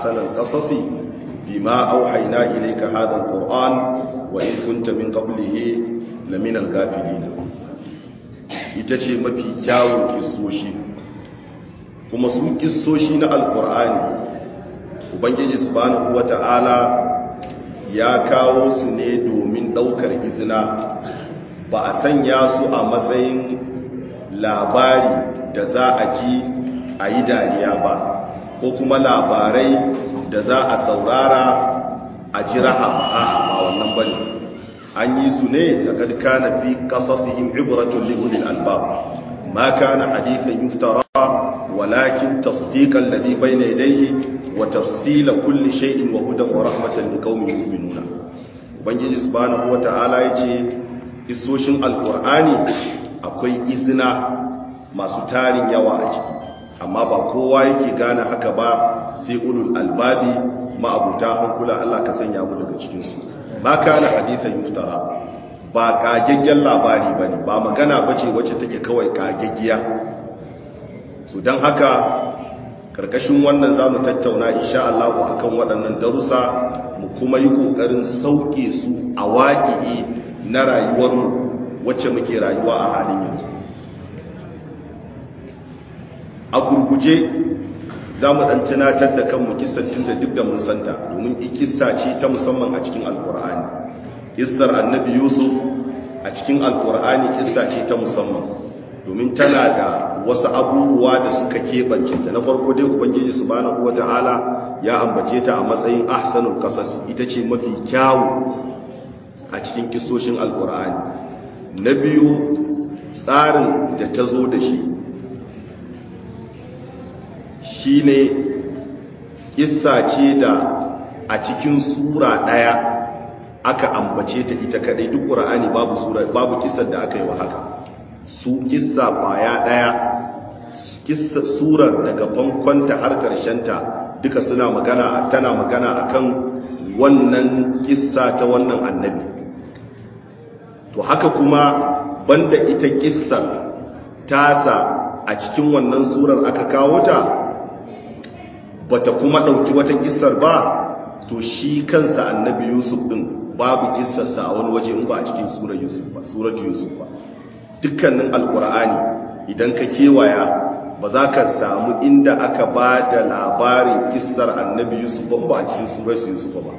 ahsanal qasasi bima auhayna ilayka hadha alquran wa in kunta min qablihi lamina alghafilin ita ce mafi kyawun kissoshi kuma su kissoshi na alqur'ani ubangiji subhanahu wata'ala ya kawo su ne domin daukar izina ba a sanya su a matsayin labari da za a ji a yi dariya ba ko kuma labarai da za a saurara a ji raha a ba wannan ba ne an yi su ne da kadka na fi kasasihim ibratun liulil albab ma kana hadithan yuftara walakin tasdiqan ladhi bayna yadayhi wa tafsila kulli shay'in wa hudan wa rahmatan liqaumin yu'minuna ubangiji subhanahu wata'ala yace isoshin alqur'ani akwai izina masu tarin yawa a ciki amma ba kowa yake gane haka ba sai ulul albabi ma'abuta hankula Allah ka sanya mu daga cikinsu ba kana hadithan yuftara ba kagaggen labari bane ba magana bace wacce take kawai kagaggiya so dan haka karkashin wannan zamu tattauna insha Allah akan waɗannan darussa mu kuma yi kokarin sauke su a waƙi na rayuwarmu wacce muke rayuwa a halin yanzu a gurguje za mu ɗan tunatar da kanmu kisar tun da duk da mun santa domin ikista ce ta musamman a cikin alkur'ani kissar annabi yusuf a cikin alkur'ani kissa ce ta musamman domin tana da wasu abubuwa da suka keɓance ta na farko dai ubangiji subhanahu wata'ala ya ambace ta a matsayin ahsanul qasas ita ce mafi kyawu a cikin kissoshin alkur'ani na biyu tsarin da ta zo da shi shi ne ƙissa ce da a cikin sura ɗaya aka ambace ta ita kadai duk ƙura'ani babu sura babu ƙissar da aka yi wa haka su ƙissa ƙwaya ɗaya ƙissa surar daga bankonta har ƙarshenta duka suna magana tana magana akan wannan ƙissa ta wannan annabi to haka kuma banda ita ƙissar tasa a cikin wannan surar aka kawo ta bata kuma ɗauki wata kissar ba to shi kansa annabi yusuf ɗin babu kissarsa a wani waje in ba a cikin surar yusuf ba suratu yusuf ba dukkanin alkur'ani idan ka kewaya ba za ka samu inda aka ba da labarin kissar annabi yusuf ba ba a cikin surar yusuf ba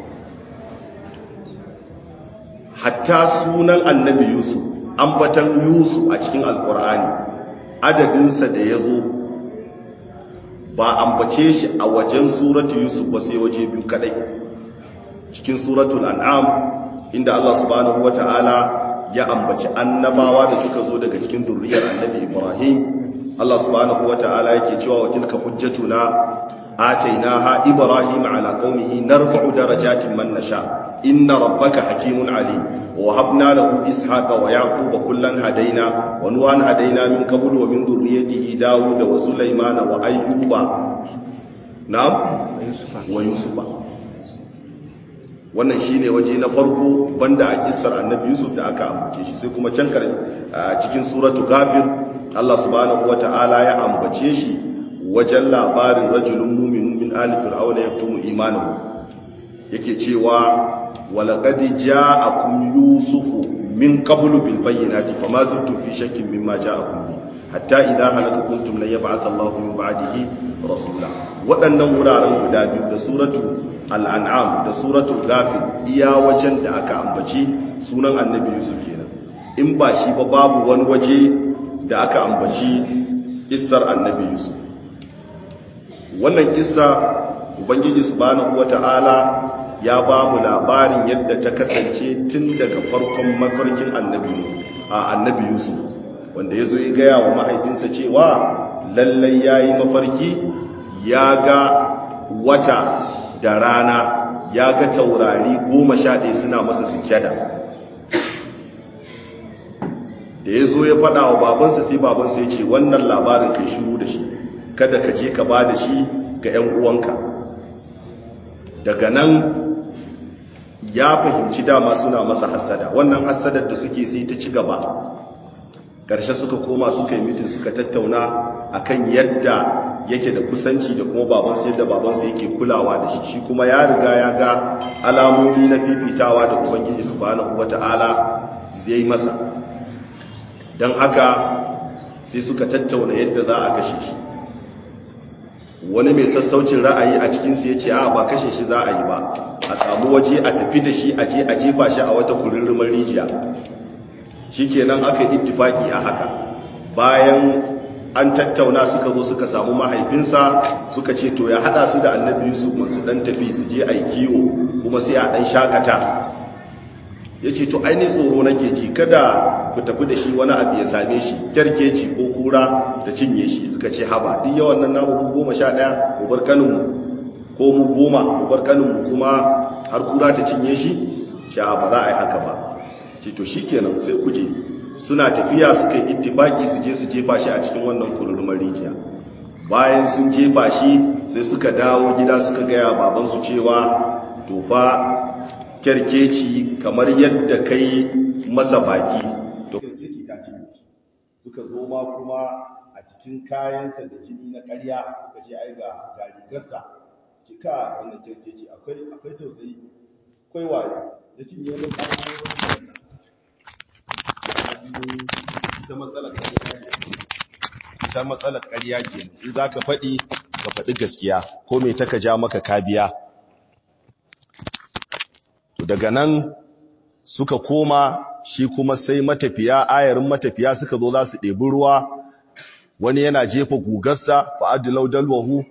hatta sunan annabi yusuf ambatan yusuf a cikin alkur'ani adadinsa da ya zo ba ambace shi a wajen suratu yusuf ba sai waje biyu kadai cikin suratul an'am inda Allah subhanahu wata'ala ya ambaci annabawa da suka zo daga cikin zurriyar annabi Ibrahim Allah subhanahu wata'ala yake cewa wa tilka hujjatuna atainaha ibrahim ala qaumihi narfa'u darajatin man nasha inna rabbaka hakimun alim wa habna lahu ishaqa wa yaquba kullan hadaina wa nuhan hadaina min qablu wa min dhurriyyatihi daud wa sulaymana wa ayyuba na'am wa yusufa wannan shine waje na farko banda a kissar annabi yusuf da aka ambace shi sai kuma can cikin suratu ghafir Allah subhanahu wata'ala ya ambace shi wajen labarin rajulun mu'minun min ali fir'auna yaktumu imanahu yake cewa walaqad ja'akum yusufu min qablu bil bayyinati fama zaltum fi shakkin mimma ja'akum bi hatta idha halaka kuntum lan yab'ath Allahu min ba'dihi rasula waɗannan wuraren guda biyu da suratu al'an'am da suratul ghafir iya wajen da aka ambaci sunan annabi yusuf kenan in ba shi ba babu wani waje da aka ambaci kissar annabi yusuf wannan kissa ubangiji subhanahu wata'ala ya ba mu labarin yadda ta kasance tun daga farkon mafarkin annabi a annabi yusuf wanda ya zo ya gaya wa mahaifinsa cewa lallai ya yi mafarki ya ga wata da rana ya ga taurari goma sha ɗaya suna masa sujjada da ya zo ya faɗa wa babansa sai babansa ya ce wannan labarin kai shiru da shi kada ka je ka ba da shi ga 'yan uwanka daga nan ya fahimci dama suna masa hasada wannan hasadar da suke sai ta ci gaba ƙarshe suka koma suka yi mitin suka tattauna akan yadda yake da kusanci da kuma babansa yadda babansa yake kulawa da shi shi kuma ya riga ya ga alamomi na fifitawa da ubangiji subhanahu wata'ala zai masa don haka sai suka tattauna yadda za a kashe shi wani mai sassaucin ra'ayi a cikinsu ya ce a ba kashe shi za a yi ba a samu waje a tafi da shi a je a jefa shi a wata kurirrimar rijiya shi kenan aka yi ittifaki a haka bayan an tattauna suka zo suka samu mahaifinsa suka ce to ya hada su da annabi yusuf masu dan tafi su je a yi kiwo kuma sai a dan shakata ya ce to ainihin tsoro nake ji kada ku tafi da shi wani abu ya same shi kyarkeci ko kura da cinye shi suka ce haba duk yawan nan namu mu goma sha ɗaya mu bar kaninmu ko mu goma mu bar kaninmu kuma har kura ta cinye shi ce ba za a yi haka ba ce to shi kenan sai ku je suna tafiya suka yi ittifaki su je su jefa shi a cikin wannan kururumar rijiya bayan sun jefa shi sai suka dawo gida suka gaya babansu cewa to fa kyarkeci kamar yadda kai masa baki to kyarkeci ta cinye suka zo ma kuma a cikin kayansa da jini na ƙarya suka ce ai ga ga rigarsa kika wannan kyarkeci akwai akwai tausayi akwai waye ya cinye wani ƙarfi ita matsalar ita matsalar ƙarya ke in za ka faɗi ka faɗi gaskiya ko mai ta ka ja maka kabiya to daga nan suka koma shi kuma sai matafiya ayarin matafiya suka zo za su ɗebi ruwa wani yana jefa gugarsa fa'adilau dalwahu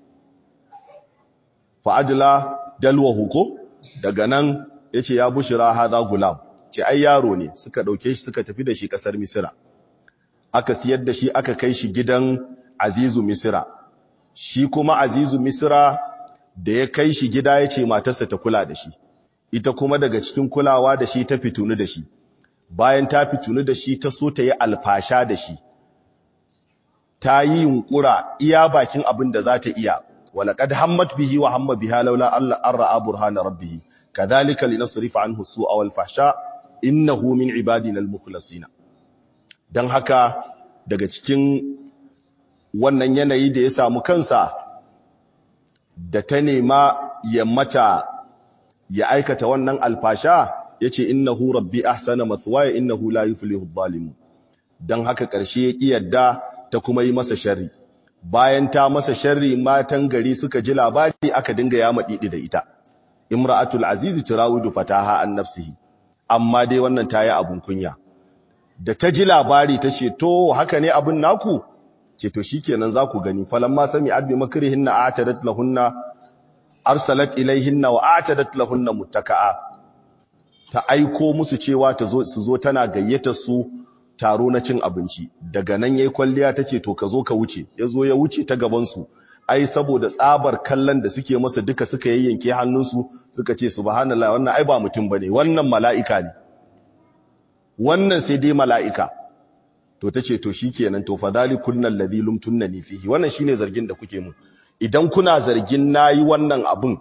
fa'adila dalwahu ko daga nan ya ce ya bushira haza gulam ce ai yaro ne suka ɗauke shi suka tafi da shi ƙasar misira aka siyar da shi aka kai shi gidan azizu misira shi kuma azizu misira da ya kai shi gida ya ce matarsa ta kula da shi ita kuma daga cikin kulawa da shi ta fitunu da shi bayan ta fitunu da shi ta so ta yi alfasha da shi ta yi yunkura iya bakin abin da za ta iya walaƙad hammat bihi wa hamma biha laula Allah an ra'a burhana rabbih kadhalika linasrifa anhu su'a wal fahsha innahu min ibadina al-mukhlasina dan haka daga cikin wannan yanayi da ya samu kansa da ta nema ya mata ya aikata wannan alfasha yace innahu rabbi ahsana mathwaya innahu la yuflihu adh-dhalimun dan haka karshe ya ki yadda ta kuma yi masa sharri bayan ta masa sharri matan gari suka ji labari aka dinga ya madidi da ita imra'atul azizi turawidu fataha an nafsihi amma dai wannan ta yi abun kunya da ta ji labari ta ce to haka ne abin naku ce to shi kenan za ku gani falamma sami abin makarihinna a atadat lahunna arsalat ilaihinna wa atadat lahunna muttaka'a ta aiko musu cewa ta zo su zo tana gayyata su taro na cin abinci daga nan yayi kwalliya tace to ka zo ka wuce yazo ya wuce ta gaban su ai saboda tsabar kallon da suke masa duka suka yayyanke hannunsu suka ce subhanallah wannan ai ba mutum bane wannan mala'ika ne wannan sai dai mala'ika to tace to shikenan to fadhalikun alladhi lumtunni fihi wannan shine zargin da kuke mu idan kuna zargin nayi wannan abun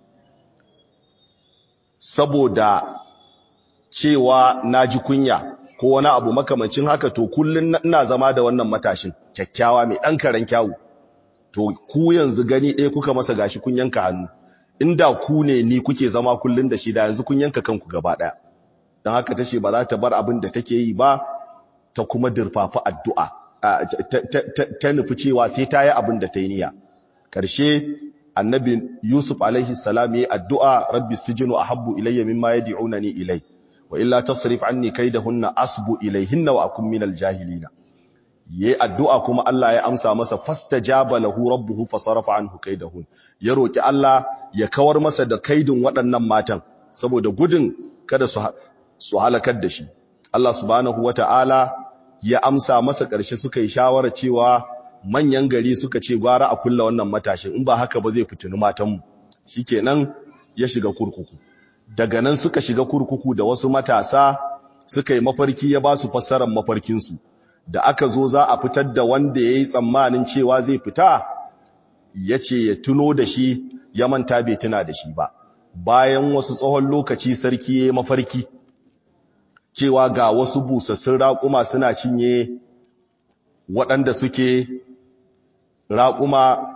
saboda cewa naji kunya ko wani abu makamancin haka to kullun ina zama da wannan matashin kyakkyawa mai dan karen kyawu to ku yanzu gani ɗaya kuka masa gashi kun yanka hannu inda ku ne ni kuke zama kullun da shi da yanzu kun yanka kanku gaba ɗaya don haka tace ba za ta bar abin da take yi ba ta kuma dirfafa addu'a ta nufi cewa sai ta yi abin da ta yi niyya ƙarshe annabi yusuf alaihi salam yi addu'a rabbi sijinu ahabbu ilayya mimma yad'unani ilai wa illa tasrif anni kaidahunna asbu ilayhinna wa akun minal jahilina yayi addu'a kuma Allah ya amsa masa fastajaba lahu rabbuhu fasarafa anhu kaidahun ya roki Allah ya kawar masa da kaidin waɗannan matan saboda gudun kada su su halakar da shi Allah subhanahu wata'ala ya amsa masa ƙarshe suka yi shawara cewa manyan gari suka ce gwara a kulla wannan matashin in ba haka ba zai fitini matanmu shikenan ya shiga kurkuku daga nan suka shiga kurkuku da wasu matasa suka yi mafarki ya ba su fassarar mafarkinsu da aka zo za a fitar da wanda ya yi tsammanin cewa zai fita ya ce ya tuno da shi ya manta bai tuna da shi ba bayan wasu tsawon lokaci sarki ya yi mafarki cewa ga wasu busassun raƙuma suna cinye waɗanda suke raƙuma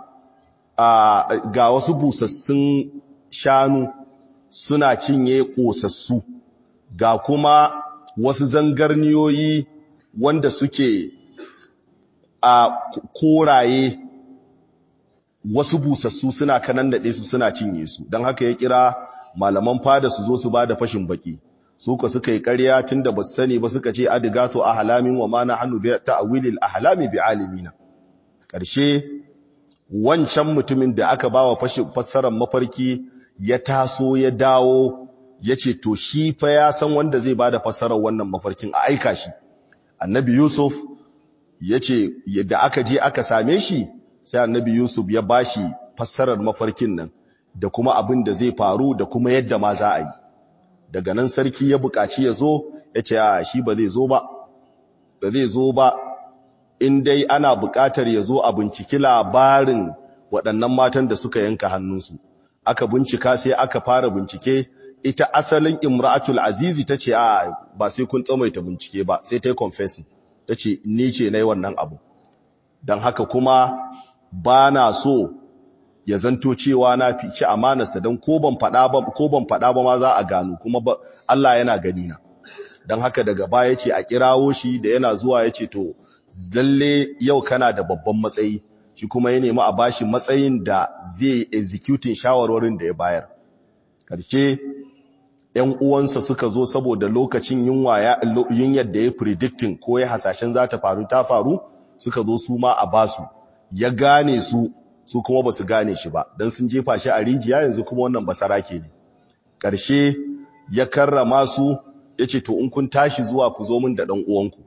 ga wasu busassun shanu suna cinye ƙosassu ga kuma wasu zangarniyoyi wanda suke a koraye wasu busassu suna kanan daɗe su suna cinye su don haka ya kira malaman fada su zo su ba da fashin baki su ka suka yi ƙarya tun da ba su sani ba suka ce adigato a halamin wa mana hannu bi ta'awilil ahlami bi alimina ƙarshe wancan mutumin da aka ba wa fassarar mafarki ya taso ya dawo ya ce to shi fa ya san wanda zai ba da fassarar wannan mafarkin a aika shi annabi yusuf ya ce yadda aka je aka same shi sai annabi yusuf ya ba shi fassarar mafarkin nan da kuma abin da zai faru da kuma yadda ma za a yi daga nan sarki ya buƙaci ya zo ya ce a shi ba zai zo ba ba zai zo ba in dai ana buƙatar ya zo a binciki labarin waɗannan matan da suka yanka hannunsu aka bincika sai aka fara bincike ita asalin imra'atul azizi ta ce a ba sai kun tsamaita bincike ba sai ta yi confessing ta ce ni ce na yi wannan abu don haka kuma ba na so ya zanto cewa na fici amanarsa don ko ban faɗa ba ma za a gano kuma Allah yana gani na don haka daga baya ce a kirawo shi da yana zuwa ya ce to lalle yau kana da babban matsayi shi kuma ya nemi a bashi matsayin da zai executing shawarwarin da ya bayar karshe ‘yan uwansa suka zo saboda lokacin yunwa yin yadda ya predicting ko ya hasashen za ta faru ta faru suka zo su ma a basu ya gane su su kuma ba su gane shi ba don sun jefa shi a rijiya yanzu kuma wannan basara ke ne ƙarshe ya karrama su ya ce to in kun tashi zuwa ku zo min da ɗan uwanku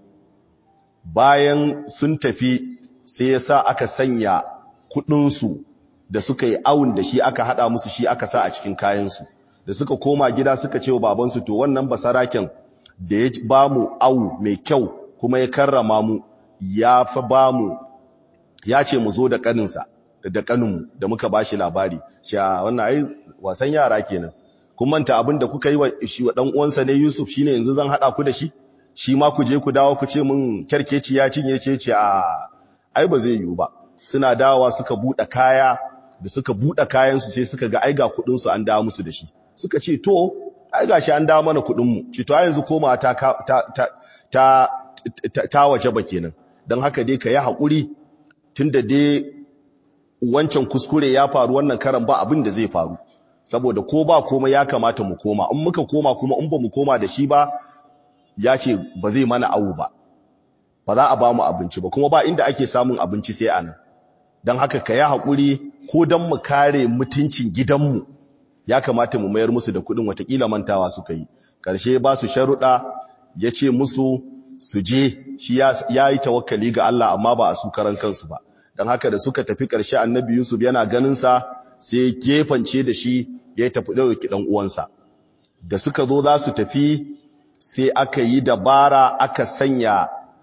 bayan sun tafi sai ya sa aka sanya kuɗinsu da suka yi awun da shi aka haɗa musu shi aka sa a cikin kayansu da suka koma gida suka ce wa babansu to wannan basaraken da ya ba mu awu mai kyau kuma ya karrama mu ya fa ba mu ya ce mu zo da ƙaninsa da ƙaninmu da muka ba shi labari cewa wannan ai wasan yara kenan kun manta abin da kuka yi wa shi wa dan uwansa ne Yusuf shine yanzu zan hada ku da shi shi ma ku je ku dawo ku ce mun kerkeci ya cinye ce ce a ai ba zai yiwu ba suna dawowa suka bude kaya da suka bude kayan su sai suka ga ai ga kudin su an dawo musu da shi suka ce to ai gashi an dawo mana kudin mu ce to ai yanzu koma ta ta ta ta ta waje ba kenan dan haka dai ka yi hakuri tunda dai wancan kuskure ya faru wannan karan ba abin da zai faru saboda ko ba komai ya kamata mu koma in muka koma kuma in ba mu koma da shi ba ya ce ba zai mana awu ba ba za a ba mu abinci ba kuma ba inda ake samun abinci sai anan don haka ka yi haƙuri ko don mu kare mutuncin gidanmu ya kamata mu mayar musu da kuɗin watakila mantawa suka yi ƙarshe ba su sharuɗa ya ce musu su je shi ya yi tawakkali ga Allah amma ba a su karan kansu ba don haka da suka tafi ƙarshe annabi Yusuf yana ganinsa sai gefance da shi ya tafi ɗauki ɗan uwansa da suka zo za su tafi sai aka yi dabara aka sanya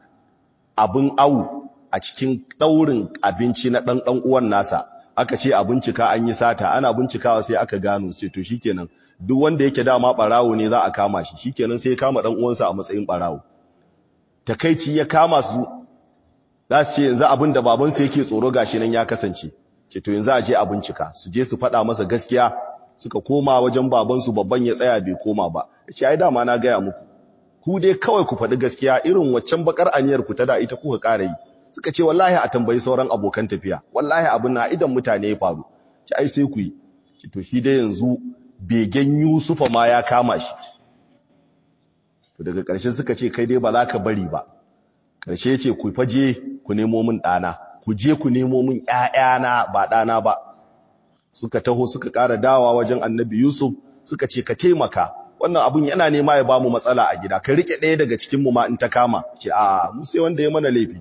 abin au a cikin ɗaurin abinci na ɗan ɗan uwan nasa aka ce a bincika an yi sata ana bincikawa sai aka gano ce to shikenan duk wanda yake dama ɓarawo ne za a kama shi shikenan sai ya kama ɗan uwansa a matsayin ɓarawo takaici ya kama su za su ce yanzu abin da babansu yake tsoro gashi nan ya kasance ke to yanzu a je a bincika su je su faɗa masa gaskiya suka koma wajen babansu babban ya tsaya bai koma ba ya ce ai dama na gaya muku ku dai kawai ku faɗi gaskiya irin waccan bakar aniyar ku ta da ita kuka ƙara yi suka ce wallahi a tambayi sauran abokan tafiya wallahi abin na idan mutane ya faru ci ai sai ku yi ci to shi dai yanzu begen Yusufa ma ya kama shi to daga ƙarshe suka ce kai dai ba za ka bari ba ƙarshe ce ku faje ku nemo min ɗana ku je ku nemo min ƴaƴana ba ɗana ba suka taho suka ƙara dawa wajen annabi Yusuf suka ce ka taimaka wannan abun yana nema ya bamu matsala a gida ka rike ɗaya daga cikin mu ma in ta kama ce a mu sai wanda ya mana laifi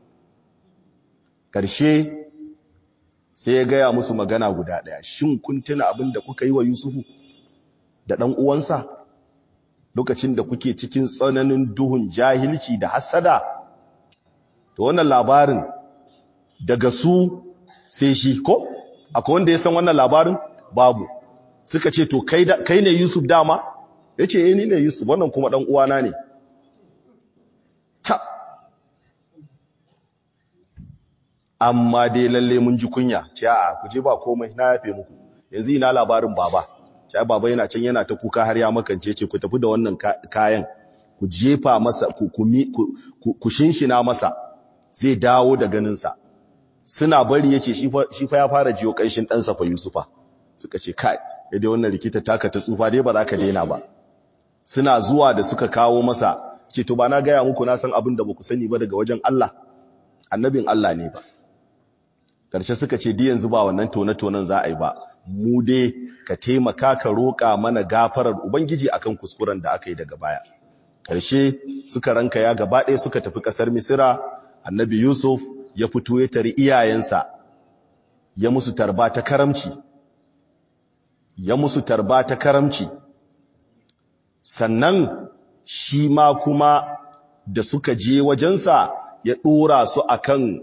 ƙarshe sai ya gaya musu magana guda ɗaya shin kun tuna abin da kuka yi wa Yusufu da ɗan uwansa lokacin da kuke cikin tsananin duhun jahilci da hasada to wannan labarin daga su sai shi ko akwai wanda ya san wannan labarin babu suka ce to kai kai ne Yusuf dama yace eh ni ne Yusuf wannan kuma dan uwana ne ta amma dai lalle mun ji kunya ce a ku je ba komai na yafe muku yanzu ina labarin baba ce baba yana can yana ta kuka har ya makance ce ku tafi da wannan kayan ku jefa masa ku ku shinshina masa zai dawo da ganinsa suna bari yace shi fa ya fara jiyo kanshin ɗansa fa Yusufa suka ce kai dai wannan rikita taka ta tsufa dai ba za ka daina ba suna zuwa da suka kawo masa ce to ba na gaya muku na san abin da ba ku sani ba daga wajen Allah annabin Allah ne ba karshe suka ce di yanzu ba wannan tone-tonen za a yi ba mu dai ka taimaka ka roƙa mana gafarar ubangiji akan kuskuren da aka yi daga baya karshe suka ranka ya gaba ɗaya suka tafi ƙasar misira annabi yusuf ya fito ya tari iyayensa ya musu tarba ta karamci ya musu tarba ta karamci sannan shi ma kuma da suka je wajensa ya ɗora su akan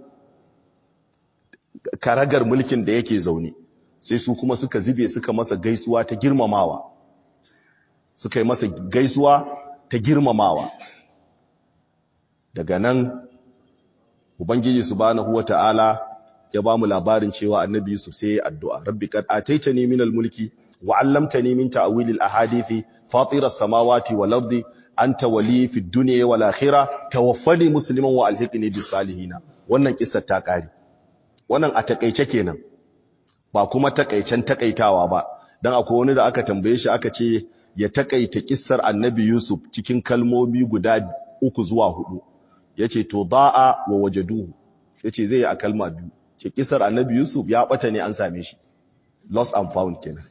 karagar mulkin da yake zaune sai su kuma suka zube suka masa gaisuwa ta girmamawa suka yi masa gaisuwa ta girmamawa daga nan ubangiji subhanahu wata'ala ya ba mu labarin cewa annabi yusuf sai ya addu'a rabbi qad ataitani minal mulki wa 'allamtani min ta'wilil ahadithi fatiras samawati wal ardi anta wali fid dunya wal akhirah tawaffani musliman wa alhiqni bis salihin wannan kissar ta kare wannan a takeice kenan ba kuma takaicen takaitawa ba dan akwai wani da aka tambaye shi aka ce ya takaita kissar annabi yusuf cikin kalmomi guda uku zuwa hudu yace to da'a wa wajaduhu yace zai yi a kalma biyu ce kissar annabi yusuf ya bata ne an same shi lost and found kenan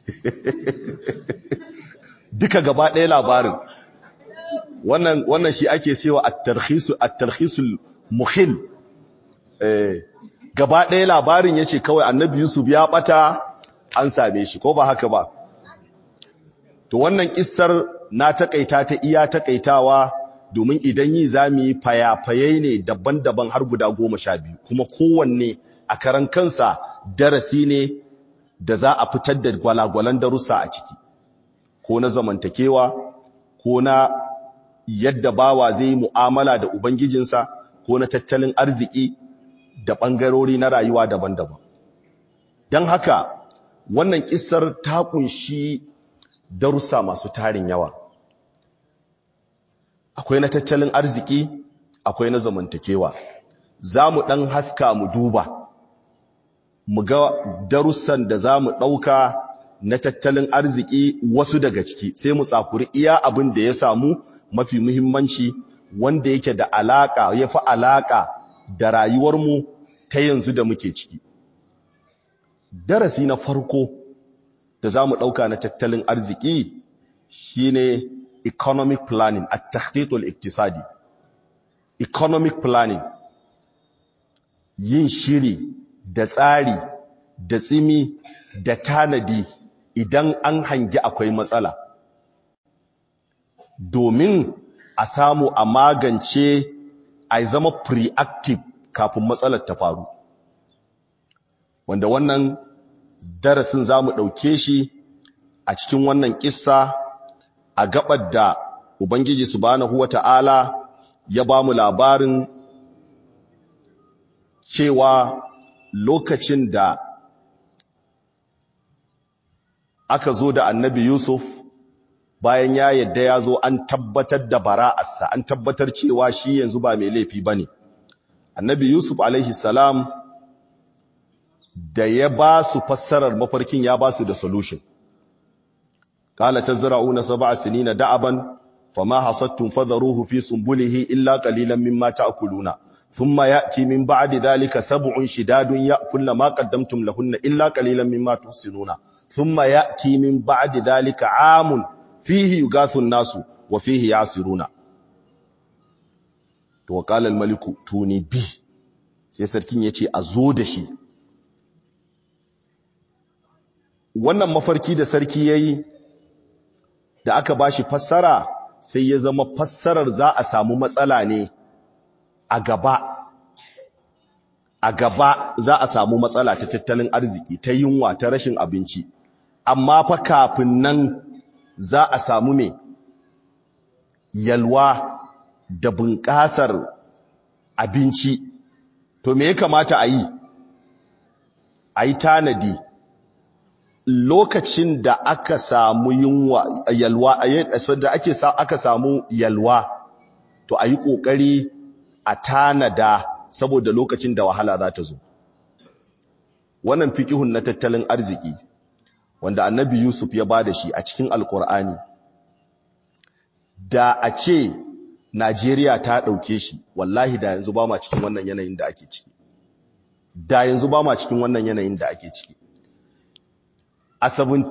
duka gaba ɗaya labarin wannan wannan shi ake cewa at-tarkhisu at-tarkhisul mukhil eh gaba ɗaya labarin yace kawai annabi yusuf ya bata an same shi ko ba haka ba to wannan kissar na takaita ta iya takaitawa domin idan yi zami fayafayai ne daban-daban har guda goma sha biyu kuma kowanne a karan kansa darasi ne da za a fitar da gwalagwalan darussa a ciki ko na zamantakewa ko na yadda bawa zai yi mu'amala da ubangijinsa ko na tattalin arziki da ɓangarori na rayuwa daban-daban don haka wannan ƙisar ta kunshi darussa masu tarin yawa akwai na tattalin arziki akwai na zamantakewa za mu ɗan haska mu duba mu ga darussan da za mu ɗauka na tattalin arziki wasu daga ciki sai mu tsakuri iya abin da ya samu mafi muhimmanci wanda yake da alaƙa ya fi alaƙa da rayuwarmu ta yanzu da muke ciki darasi na farko da za mu ɗauka na tattalin arziki shine economic planning a tahqiqul iktisadi economic planning yin shiri da tsari da tsimi da tanadi idan an hangi akwai matsala domin a samu a magance a zama preactive kafin matsalar ta faru wanda wannan darasin za mu ɗauke shi a cikin wannan ƙissa a gabar da Ubangiji subhanahu wa ta'ala ya ba mu labarin cewa lokacin da aka zo da annabi Yusuf bayan ya yadda ya zo an tabbatar da bara'arsa an tabbatar cewa shi yanzu ba mai laifi ba ne. Annabi Yusuf alaihi salam da ya ba su fassarar mafarkin ya ba su da solution. Kala ta zira'una saba sinina da'aban fama hasattun fadharuhu fi sumbulihi illa qalilan mimma ta'kuluna thumma ya'ti min ba'di dhalika sab'un shidadun ya'kulna ma qaddamtum lahunna illa qalilan mimma tuhsinuna thumma ya'ti min ba'di dhalika 'amun fihi yugathu an-nasu wa fihi yasiruna to qala al-maliku tuni bi sai sarkin yace a zo da shi wannan mafarki da sarki yayi da aka bashi fassara sai ya zama fassarar za a samu matsala ne a gaba a gaba za a samu matsala ta tattalin arziki ta yunwa ta rashin abinci amma fa kafin nan za a samu me yalwa da bunƙasar abinci to me ya kamata a yi a yi tanadi lokacin da aka samu yunwa yalwa da ake aka samu yalwa to a yi ƙoƙari a tanada saboda lokacin da wahala za ta zo wannan fiƙihun na tattalin arziki wanda annabi yusuf ya ba da shi a cikin alƙur'ani da a ce najeriya ta ɗauke shi wallahi da yanzu ba ma cikin wannan yanayin da ake ciki da yanzu ba ma cikin wannan yanayin da ake ciki a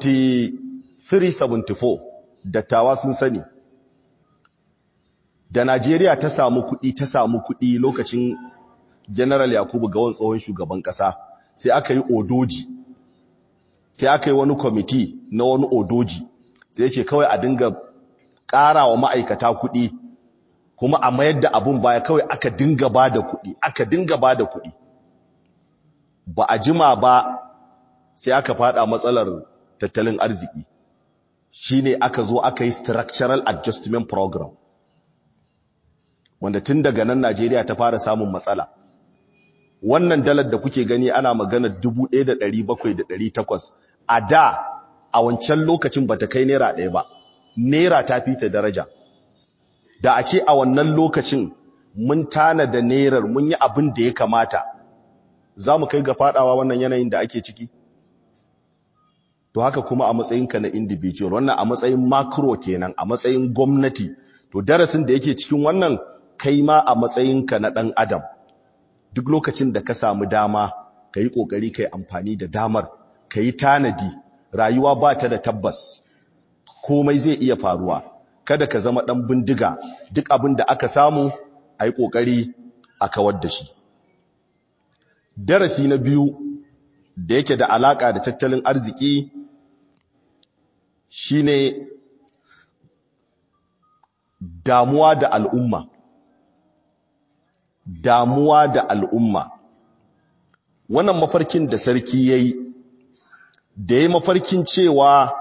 73-74 dattawa sun sani da Najeriya ta samu kuɗi ta samu kuɗi lokacin General Yakubu Gawon tsohon shugaban ƙasa sai aka yi odoji sai aka yi wani kwamiti na wani odoji sai ce kawai a dinga ƙara wa ma'aikata kuɗi kuma a mayar da abun baya kawai aka dinga ba da kuɗi aka dinga ba da kuɗi ba a jima ba sai aka fada matsalar tattalin arziki shine aka zo aka yi structural adjustment program wanda tun daga nan Najeriya ta fara samun matsala wannan dalar da kuke gani ana magana 1700 a da a wancan lokacin bata kai naira ɗaya ba naira ta fita daraja da a ce a wannan lokacin mun tana da nairar mun yi abin da ya kamata za mu kai ga fadawa wannan yanayin da ake ciki to haka kuma a matsayinka na individual wannan a matsayin macro kenan a matsayin gwamnati to darasin da yake cikin wannan kai ma a matsayinka na ɗan adam duk lokacin da ka samu dama ka yi ƙoƙari ka yi amfani da damar ka yi tanadi rayuwa ba ta da tabbas komai zai iya faruwa kada ka zama ɗan bindiga duk abin da aka samu a yi ƙoƙari a kawar da shi darasi na biyu da yake da alaƙa da tattalin arziki shine damuwa da al'umma damuwa da al'umma wannan mafarkin da sarki ya yi da ya mafarkin cewa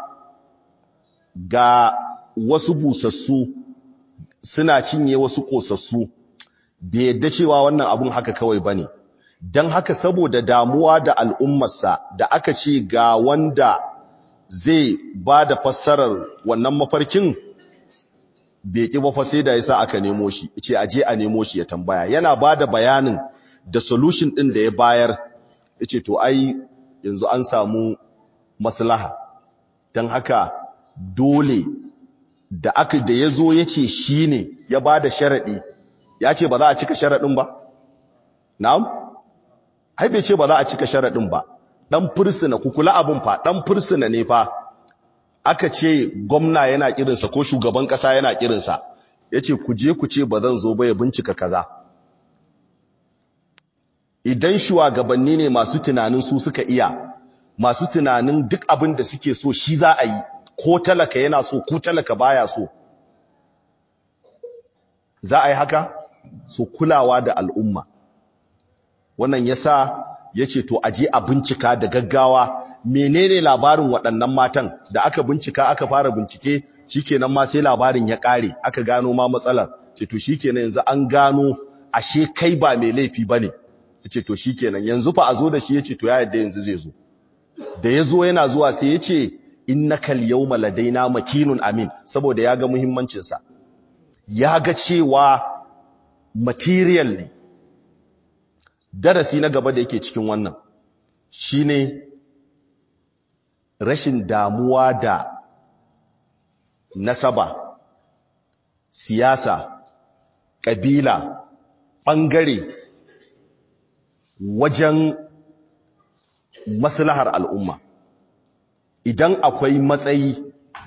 ga wasu busassu suna cinye wasu kosassu bai yadda cewa wannan abun haka kawai ba ne don haka saboda damuwa da al'ummarsa da aka ce ga wanda zai ba da fassarar wannan mafarkin bai ƙi ba sai da yasa aka nemo shi ce aje a nemo shi ya tambaya yana ba da bayanin da solution ɗin da ya bayar yace to ai yanzu an samu maslaha don haka dole da aka da ya zo ya ce shi ne ya ba da sharaɗi ya ce ba za a cika sharaɗin ba na'am ai bai ce ba za a cika sharaɗin ba ɗan fursuna ku kula abin fa ɗan fursuna ne fa aka ce gwamna yana kirinsa ko shugaban ƙasa yana kirinsa ya ce ku je ku ce ba zan zo ba ya bincika kaza idan shugabanni ne masu tunanin su suka iya masu tunanin duk abin da suke so shi za a yi ko talaka yana so ko talaka baya so za a yi haka so kulawa da al'umma wannan yasa yace to aje a bincika da gaggawa menene labarin waɗannan matan da aka bincika aka fara bincike shikenan ma sai labarin ya ƙare aka gano ma matsalar ce to shikenan yanzu an gano ashe kai ba mai laifi bane yace to shikenan yanzu fa a zo da shi yace to ya yadda yanzu zai zo da yazo yana zuwa sai yace innakal yawma ladaina makinun amin saboda ya ga muhimmancin sa ya ga cewa material ne darasi na gaba da yake cikin wannan shine rashin damuwa da nasaba siyasa ƙabila ɓangare wajen maslahar al'umma idan akwai matsayi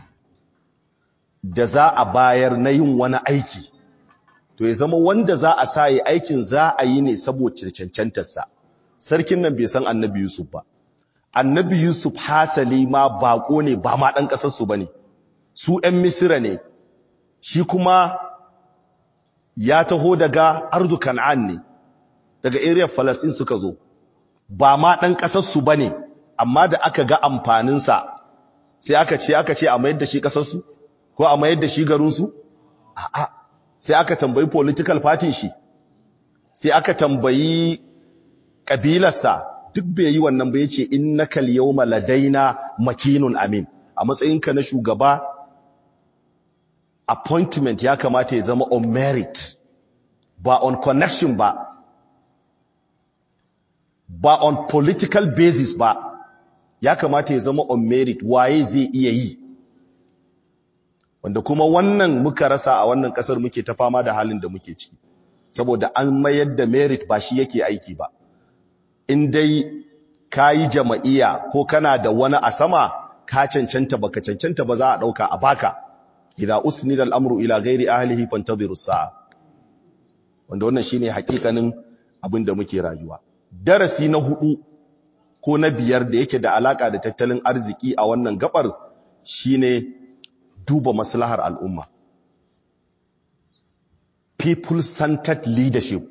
da za a bayar na yin wani aiki to ya zama wanda za a sa yi aikin za a yi ne saboda cancantarsa sarkin nan bai san annabi yusuf ba annabi yusuf hasali ma bako ne ba ma ɗan ƙasarsu ba ne su ‘yan misira ne shi kuma ya taho daga ardu kan'an ne daga area falastin suka zo ba ma ɗan ƙasarsu ba ne amma da aka ga amfaninsa sai aka ce aka ce a mayar da shi ƙasarsu ko a mayar da shi garinsu a'a sai aka tambayi political party shi sai aka tambayi ƙabilarsa duk bai yi wannan ba yace innaka al-yawma ladaina makinun amin a matsayinka na shugaba appointment ya kamata ya zama on merit ba on connection ba ba on political basis ba ya kamata ya zama on merit waye zai iya yi wanda kuma wannan muka rasa a wannan kasar muke ta fama da halin da muke ciki saboda an mayar da merit ba shi yake aiki ba in dai kayi jama'iya ko kana da wani a sama ka cancanta baka cancanta ba za a dauka a baka idza usnida al-amru ila ghairi ahlihi fantadhiru sa'a wanda wannan shine hakikanin abin da muke rayuwa darasi na hudu ko na biyar da yake da alaka da tattalin arziki a wannan gabar shine duba maslahar al'umma people centered leadership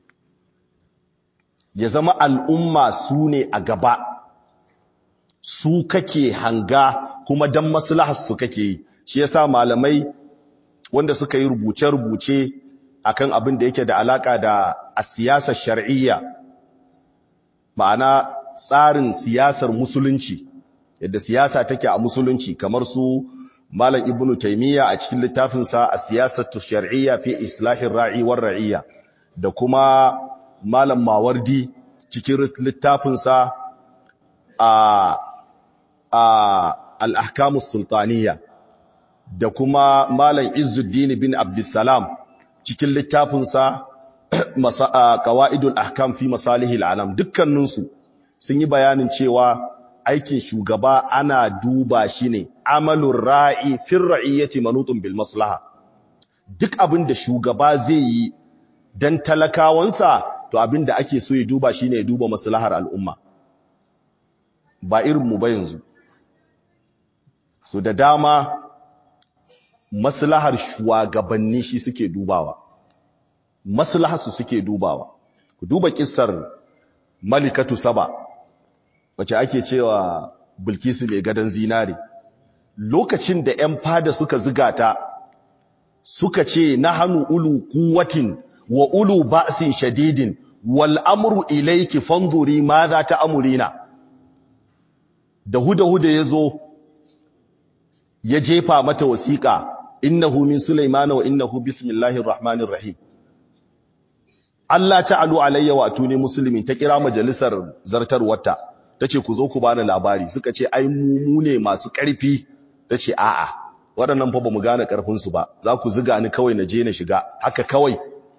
ya zama al'umma su ne a gaba su kake hanga kuma dan maslahar su kake yi shi yasa malamai wanda suka yi rubuce-rubuce akan abin da yake da alaka da a siyasar shar'iyya ma'ana tsarin siyasar musulunci yadda siyasa take a musulunci kamar su malam ibnu taymiya a cikin littafinsa a siyasar shar'iyya fi islahir ra'i war ra'iyya da kuma malam mawardi cikin littafinsa a a al-ahkamus sultaniyya da kuma malam izzuddin bin abdussalam cikin littafinsa qawaidul ahkam fi masalihil alam dukkaninsu sun yi bayanin cewa aikin shugaba ana duba shi ne amalur ra'i fir ra'iyyati manutun bil maslaha duk abin da shugaba zai yi dan talakawansa to abin da ake so ya duba shine ya duba maslahar al'umma ba irin mu ba yanzu so da dama maslahar shugabanni shi suke dubawa maslahar su suke dubawa ku duba kissar malikatu saba wace ake cewa bilkisu mai gadon zinare lokacin da 'yan fada suka ziga ta suka ce na hannu ulu kuwatin wa ulu ba'sin shadidin wal amru ilayki fanzuri ma za ta amurina da huda-huda ya zo ya jefa mata wasiƙa innahu min sulaimana wa innahu bismillahir rahmanir rahim Allah ta'alu alayya wa atuni muslimin ta kira majalisar zartarwarta tace ku zo ku bani labari suka ce ai mu mu ne masu ƙarfi tace a'a waɗannan fa bamu gane ƙarfin su ba za ku ziga ni kawai na je na shiga haka kawai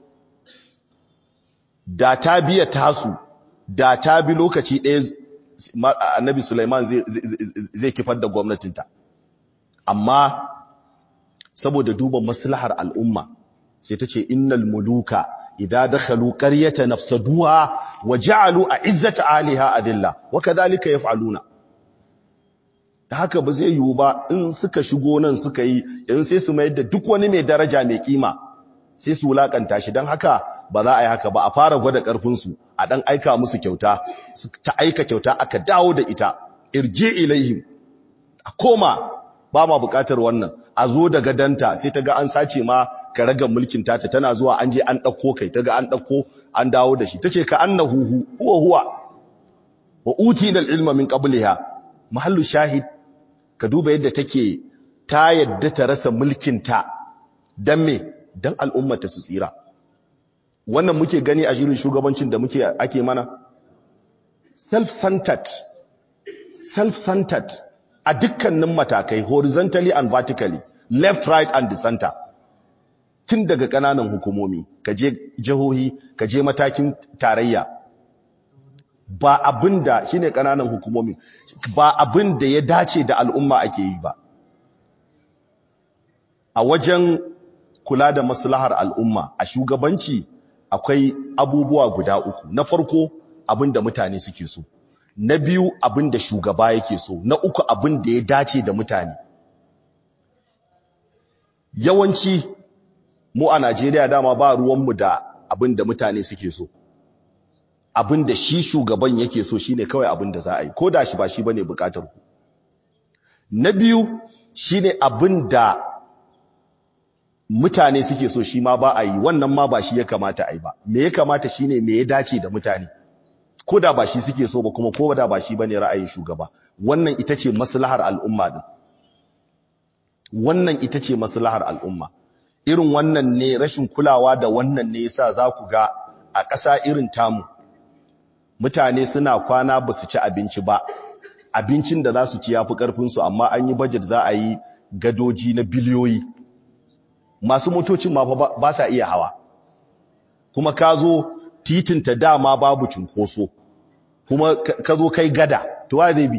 da ta biya tasu da ta bi lokaci ɗaya annabi Sulaiman zai zai kifar da gwamnatinta amma saboda duba maslahar al'umma sai tace innal muluka idza dakhalu qaryatan nafsaduha wa ja'alu a'izzata aliha adilla wa kadhalika yaf'aluna da haka ba zai yiwu ba in suka shigo nan suka yi in sai su mayar da duk wani mai daraja mai kima sai su wulakanta shi dan haka ba za a yi haka ba a fara gwada karfin su a dan aika musu kyauta ta aika kyauta aka dawo da ita irji ilaihim a koma ba ma bukatar wannan a zo da gadanta sai ta ga an sace ma ka raga mulkin tata tana zuwa an je an ɗauko kai ta ga an ɗauko an dawo da shi ta ce ka annahu huwa huwa wa utina ilma min qabliha mahallu shahid ka duba yadda take ta yadda ta rasa mulkin ta dan me dan al'ummata su tsira wannan muke gani a shirin shugabancin da muke ake mana self-centered self-centered a dukkanin matakai horizontally and vertically left right and the center tun daga kananan hukumomi kaje jihohi kaje matakin tarayya ba abinda shine kananan hukumomi ba abinda ya dace da al'umma ake yi ba a wajen kula da maslahar al'umma a shugabanci akwai abubuwa guda uku na farko abinda mutane suke so na biyu abin da shugaba yake so na uku abin da ya dace da mutane yawanci mu a Najeriya dama ba ruwanmu da abin da mutane suke so abin da shi shugaban yake so shine kawai abin da za a yi ko da shi ba shi bane bukatar ku na biyu shine abin da mutane suke so shi ma ba a yi wannan ma ba shi ya kamata a yi ba me ya kamata shine me ya dace da mutane ko da ba shi suke so ba kuma ko da ba shi bane ra'ayin shugaba wannan ita ce maslahar al'umma din wannan ita ce maslahar al'umma irin wannan ne rashin kulawa da wannan ne yasa za ku ga a ƙasa irin tamu mutane suna kwana ba su ci abinci ba abincin da za su ci yafi ƙarfinsu amma an yi budget za a yi gadoji na biliyoyi masu motocin ma ba sa iya hawa kuma ka zo titinta dama babu cunkoso kuma ka zo kai gada to wa zai bi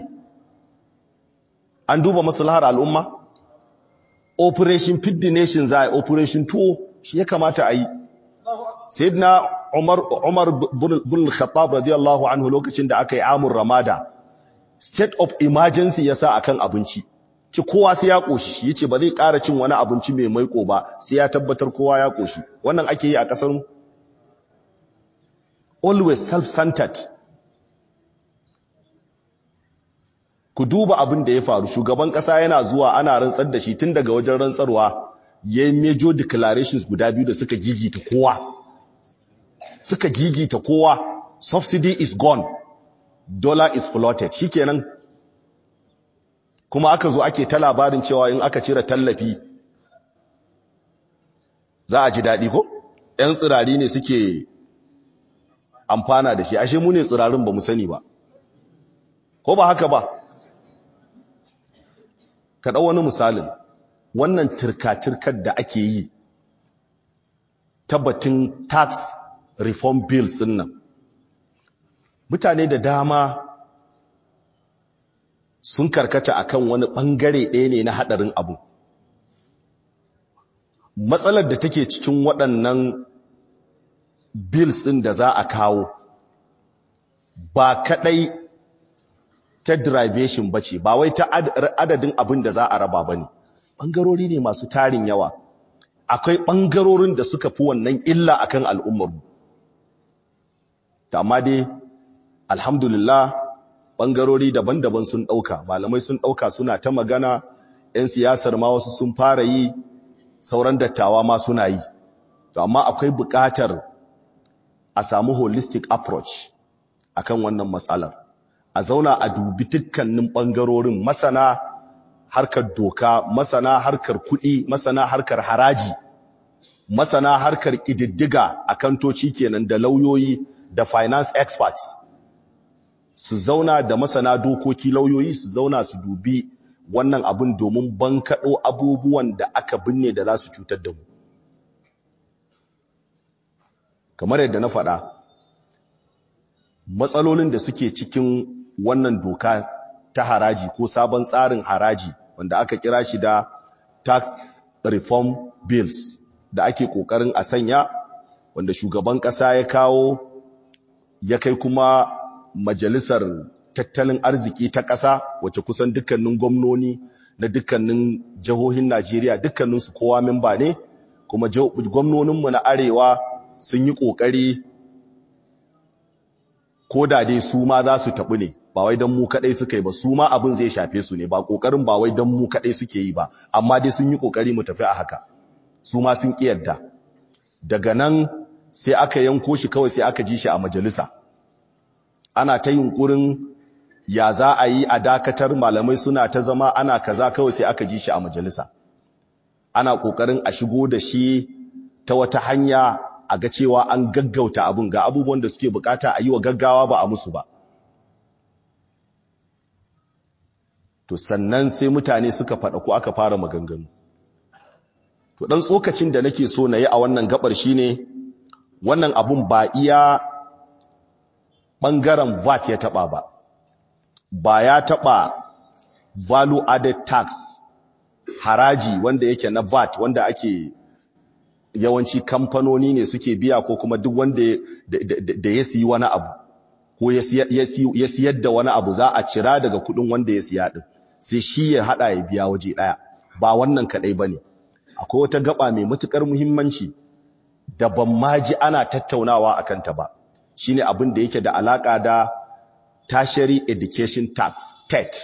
an duba maslahar al'umma operation feed the nation za a yi operation tuwo shi ya kamata a yi sayyidina umar umar bin khattab radiyallahu anhu lokacin da aka yi amur ramada state of emergency yasa akan abinci ci kowa sai ya koshi yace ba zai ƙara cin wani abinci mai maiko ba sai ya tabbatar kowa ya koshi wannan ake yi a kasar mu always self-centered ku duba abin da ya faru shugaban kasa yana zuwa ana rantsar da shi tun daga wajen rantsarwa yayin major declarations guda biyu da suka gigita kowa suka gigita kowa subsidy is gone dollar is floated shikenan kuma aka zo ake ta labarin cewa in aka cire tallafi za a ji daɗi ko ‘yan tsirari ne suke amfana da shi ashe mu ne tsirarin ba mu sani ba ko ba haka ba ka ɗau wani misalin wannan turka-turkar da ake yi tabbatin tax reform bills din nan mutane da dama sun karkata akan wani ɓangare ɗaya ne na haɗarin abu matsalar da take cikin waɗannan bills ɗin da za a kawo ba kaɗai ta derivation ba ce ba wai ta adadin abin da za a raba ba ne ɓangarori ne masu tarin yawa akwai ɓangarorin da suka fi wannan illa akan al'ummarmu ta amma dai alhamdulillah ɓangarori daban-daban sun ɗauka malamai sun ɗauka suna ta magana 'yan siyasar ma wasu sun fara yi sauran dattawa ma suna yi to amma akwai buƙatar a samu holistic approach akan wannan matsalar a zauna a dubi dukkanin ɓangarorin masana harkar doka masana harkar kuɗi masana harkar haraji masana harkar ƙididdiga a kantoci kenan da lauyoyi da finance experts su zauna da masana dokoki lauyoyi su zauna su dubi wannan abin domin bankaɗo abubuwan da aka binne da za su cutar da mu kamar yadda na faɗa matsalolin da suke cikin wannan doka ta haraji ko sabon tsarin haraji wanda aka kira shi da tax reform bills da ake kokarin a sanya wanda shugaban kasa ya kawo ya kai kuma majalisar tattalin arziki ta kasa wacce kusan dukkanin gwamnoni na dukkanin jihohin Najeriya dukkaninsu kowa memba ne kuma gwamnoninmu na arewa sun yi kokari ko da dai su ma za su taɓu ne ba wai don mu kaɗai suka yi ba su ma abin zai shafe su ne ba ƙoƙarin ba wai don mu kaɗai suke yi ba amma dai sun yi ƙoƙari mu tafi a haka su ma sun ƙi yadda daga nan sai aka yanko shi kawai sai aka ji shi a majalisa ana ta yunƙurin ya za a yi a dakatar malamai suna ta zama ana kaza kawai sai aka ji shi a majalisa ana ƙoƙarin a shigo da shi ta wata hanya a ga cewa an gaggauta abun ga abubuwan da suke bukata a yi wa gaggawa ba a musu ba to sannan sai mutane suka faɗa ko aka fara maganganu to ɗan tsokacin da nake so na yi a wannan gabar shine wannan abun ba iya ɓangaren VAT ya taɓa ba ba ya taɓa value added tax haraji wanda yake na VAT wanda ake yawanci kamfanoni ne suke biya ko kuma duk wanda da ya siyi wani abu ko ya siyar da wani abu za a cira daga kudin wanda ya siya din sai shi ya hada ya biya waje daya ba wannan kadai bane akwai wata gaba mai matukar muhimmanci da ban ma ji ana tattaunawa akan ta ba shine abin da yake da alaka da tertiary education tax TET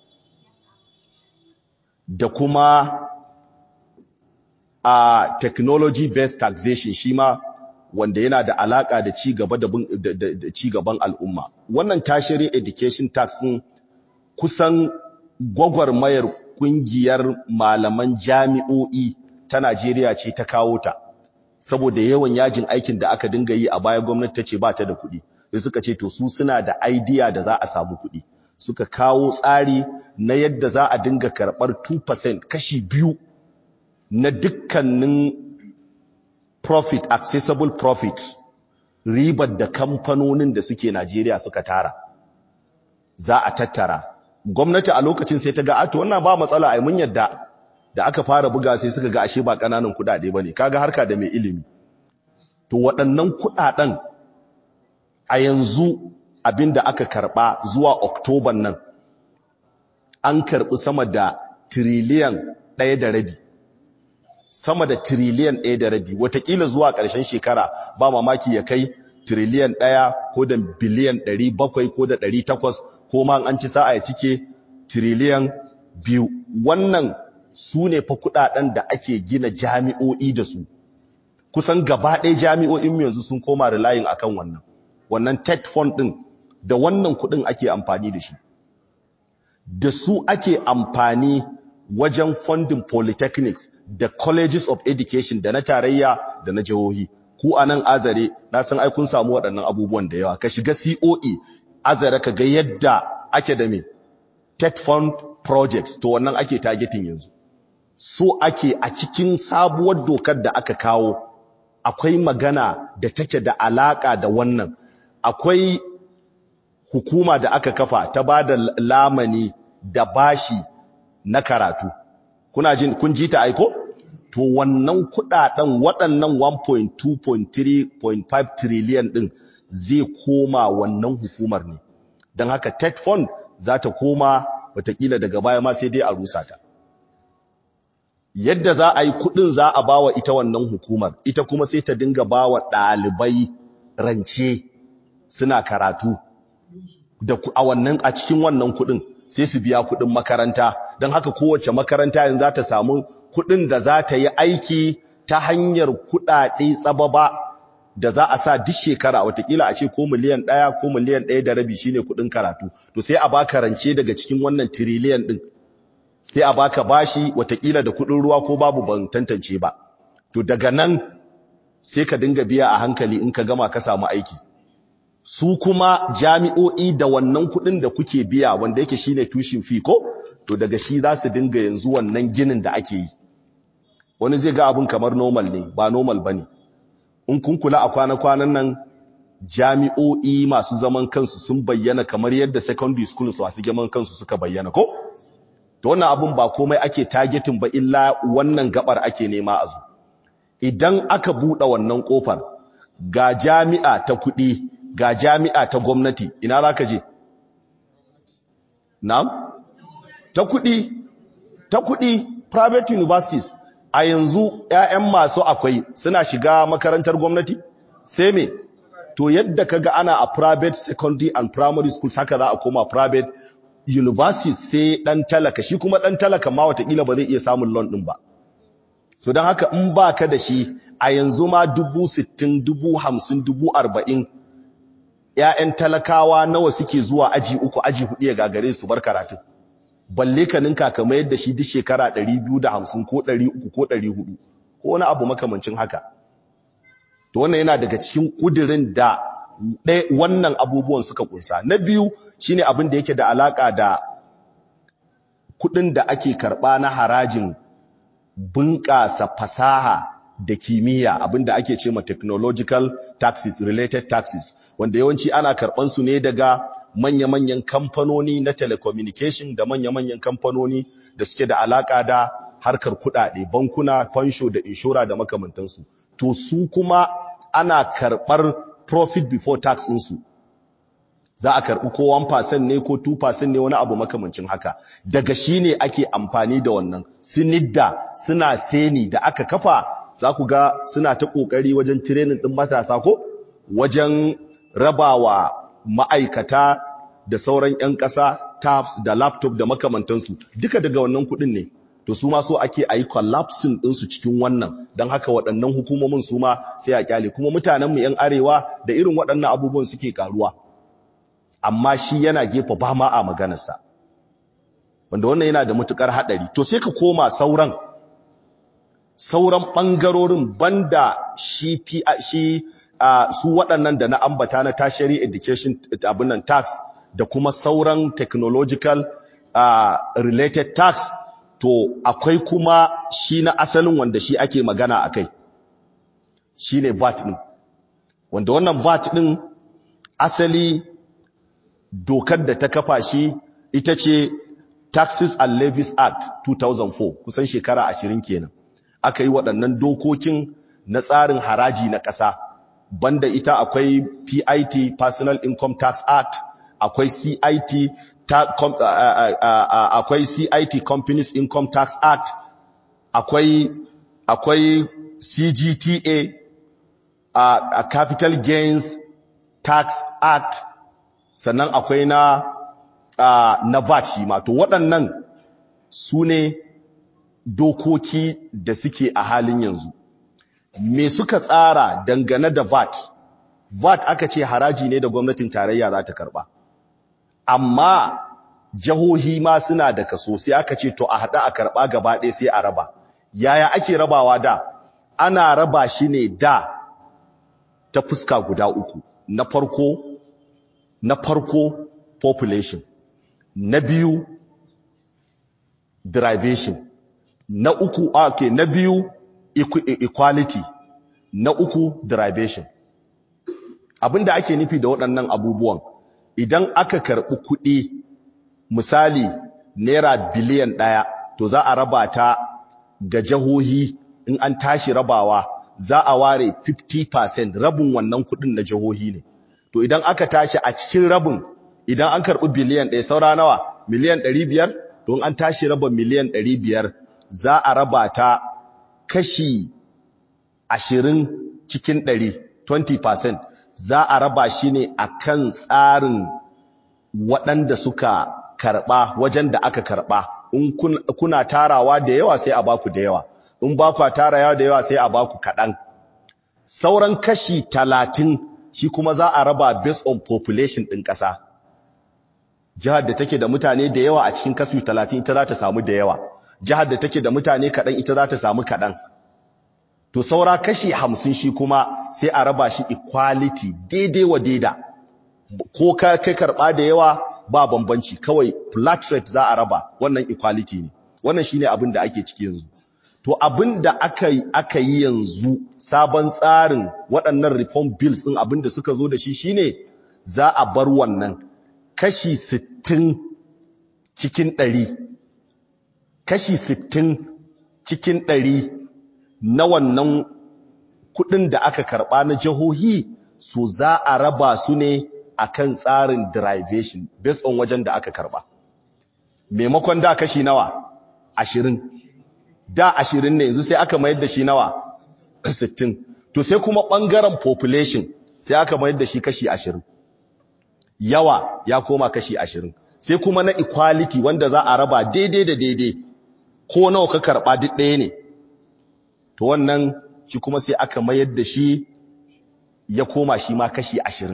da kuma a technology based taxation shi ma wanda yana da alaka da ci gaba da ci gaban al'umma wannan tertiary education tax din kusan gwagwarmayar kungiyar malaman jami'o'i ta Najeriya ce ta kawo ta saboda yawan yajin aikin da aka dinga yi a baya gwamnati ta ce ba ta da kuɗi sai suka ce to su suna da idea da za a samu kuɗi suka kawo tsari na yadda za a dinga karɓar 2% kashi biyu na dukkanin profit accessible profit ribar da kamfanonin da suke Najeriya suka tara za a tattara gwamnati a lokacin sai ta ga ato wannan ba matsala ai mun yadda da aka fara buga sai suka ga ashe ba kananan kudade bane kaga harka da mai ilimi to waɗannan kudaden a yanzu abinda aka karba zuwa Oktoban nan an karbi sama da trillion ɗaya da rabi sama da trillion ɗaya da rabi watakila zuwa ƙarshen shekara ba mamaki ya kai trillion ɗaya ko da biliyan ɗari bakwai ko da ɗari takwas ko ma an ci sa'a ya cike trillion biyu wannan su ne fa kudaden da ake gina jami'o'i da su kusan gaba ɗaya jami'o'in mu yanzu sun koma relying akan wannan wannan TED fund din da wannan kudin ake amfani da shi da su ake amfani wajen funding polytechnics da colleges of education da na tarayya da na jihohi ku anan azare na san ai kun samu waɗannan abubuwan da yawa ka shiga COE azare ka ga yadda ake da me TED fund projects to wannan ake targeting yanzu so ake a cikin sabuwar dokar da aka kawo akwai magana da take da alaka da wannan akwai hukuma da aka kafa ta ba da lamani da bashi na karatu kuna jin kun ji ta aiko to wannan kudaden waɗannan 1.2.3.5 trillion din zai koma wannan hukumar ne don haka TED fund za ta koma watakila daga baya ma sai dai a rusa ta yadda za a yi kudin za a bawa ita wannan hukumar ita kuma sai ta dinga bawa ɗalibai rance suna karatu da a wannan a cikin wannan kudin sai su biya kudin makaranta don haka kowace makaranta yanzu za ta samu kudin da za ta yi aiki ta hanyar kudade tsababa da za a sa duk shekara watakila a ce ko miliyan ɗaya ko miliyan ɗaya da rabi shine kudin karatu to sai a baka rance daga cikin wannan tiriliyan ɗin sai a baka bashi watakila da kudin ruwa ko babu ban tantance ba to daga nan sai ka dinga biya a hankali in ka gama ka samu aiki su kuma jami'o'i da wannan kudin da kuke biya wanda yake shine tushin fi ko to daga shi za su dinga yanzu wannan ginin da ake yi wani zai ga abin kamar normal ne ba normal bane in kun kula a kwana-kwanan nan jami'o'i masu zaman kansu sun bayyana kamar yadda secondary schools masu zaman kansu suka bayyana ko to wannan abun ba komai ake targeting ba illa wannan gabar ake nema a zo idan aka buɗe wannan kofar ga jami'a ta kuɗi ga jami'a ta gwamnati ina za ka je na'am ta kuɗi ta kuɗi private universities a yanzu 'ya'yan masu akwai suna shiga makarantar gwamnati sai me to yadda kaga ana a private secondary and primary schools haka za a koma private university sai dan talaka shi kuma dan talaka ma watakila ba zai iya samun loan din ba so don haka in baka da shi a yanzu ma dubu sittin dubu hamsin dubu arba'in ‘ya'yan talakawa nawa suke zuwa aji uku aji hudu ya gagare su bar karatun balle ka ninka kamar yadda shi duk shekara ɗari biyu da hamsin ko ɗari uku ko ɗari hudu ko wani abu makamancin haka to wannan yana daga cikin ƙudirin da wannan abubuwan suka kunsa na biyu shine abin da yake da alaka da kudin da ake karba na harajin bunƙasa fasaha da kimiyya abin da ake ce ma technological taxes related taxes wanda yawanci ana karban su ne daga manya-manyan kamfanoni na telecommunication da manya-manyan kamfanoni da suke da alaka da harkar kudade bankuna fansho da inshora da makamantansu to su kuma ana karbar profit before tax ɗinsu za a karɓi ko 1% ne ko 2% ne wani abu makamancin haka daga shi ne ake amfani da wannan sinidda suna seni da aka kafa za ku ga suna ta ƙoƙari wajen tirenin ɗin matasa ko wajen rabawa ma'aikata da sauran 'yan ƙasa tabs da laptop da makamantansu duka daga wannan kuɗin ne to su ma so ake ayi collapsing din su cikin wannan dan haka waɗannan hukumomin su ma sai a kyale kuma mutanen mu yan arewa da irin waɗannan abubuwan suke karuwa amma shi yana gefa ba ma a maganarsa wanda wannan yana da matukar hadari to sai ka koma sauran sauran bangarorin banda shi shi uh, su waɗannan da na ambata na tertiary education abin nan tax da kuma sauran technological uh, related tax to akwai kuma shi na asalin wanda shi ake magana akai shine VAT din wanda wannan VAT din asali dokar da ta kafa shi ita ce Taxes and Levies Act 2004 kusan shekara 20 kenan aka yi waɗannan dokokin na tsarin haraji na ƙasa banda ita akwai PIT Personal Income Tax Act akwai CIT ta, com, uh, uh, uh, akwai CIT Companies Income Tax Act akwai akwai CGTA a Capital Gains Tax Act sannan akwai na na VAT shi ma to waɗannan su ne dokoki da suke a halin yanzu me suka tsara dangane da VAT VAT aka ce haraji ne da gwamnatin tarayya za ta karba amma jihohi ma suna da kaso sai aka ce to a hada a karba gaba ɗaya sai a raba yaya ake rabawa da ana raba shi ne da ta fuska guda uku na farko na farko population na biyu derivation na uku okay na biyu equality na uku derivation abinda ake nufi da waɗannan abubuwan idan aka karɓi kuɗi misali naira biliyan ɗaya to za a raba ta ga jihohi in an tashi rabawa za a ware 50% rabin wannan kuɗin na jihohi ne to idan aka tashi a cikin rabin idan an karɓi biliyan ɗaya saura nawa miliyan 500 to in an tashi raba miliyan 500 za a raba ta kashi ashirin cikin ɗari 20% za a raba shi ne a kan tsarin waɗanda suka karɓa wajen da aka karɓa in kuna tarawa da yawa sai a baku da yawa in ba ku tarawa da yawa sai a baku kaɗan sauran kashi talatin shi kuma za a raba based on population ɗin ƙasa jihar da take da mutane da yawa a cikin kashi talatin ita za ta samu da yawa jihar da take da mutane kaɗan ita za ta samu kaɗan to saura kashi hamsin shi kuma sai a raba shi equality daidai wa daida ko ka kai karɓa da yawa ba bambanci kawai flat rate za a raba wannan equality ne wannan shine abin da ake ciki yanzu to abin da aka yi aka yi yanzu sabon tsarin waɗannan reform bills ɗin abin da suka zo da shi shine za a bar wannan kashi 60 cikin 100 kashi 60 cikin 100 na wannan kudin da aka karba na jihohi su za a raba su ne akan tsarin derivation based on wajen da aka karba maimakon da kashi nawa 20 da 20 ne yanzu sai aka mayar da shi nawa 60 to sai kuma bangaren population sai aka mayar da shi kashi 20 yawa ya koma kashi 20 sai kuma na equality wanda za a raba daidai da daidai ko nawa ka karba duk ɗaya ne to wannan shi kuma sai aka mayar da shi ya koma shi ma kashi ashirin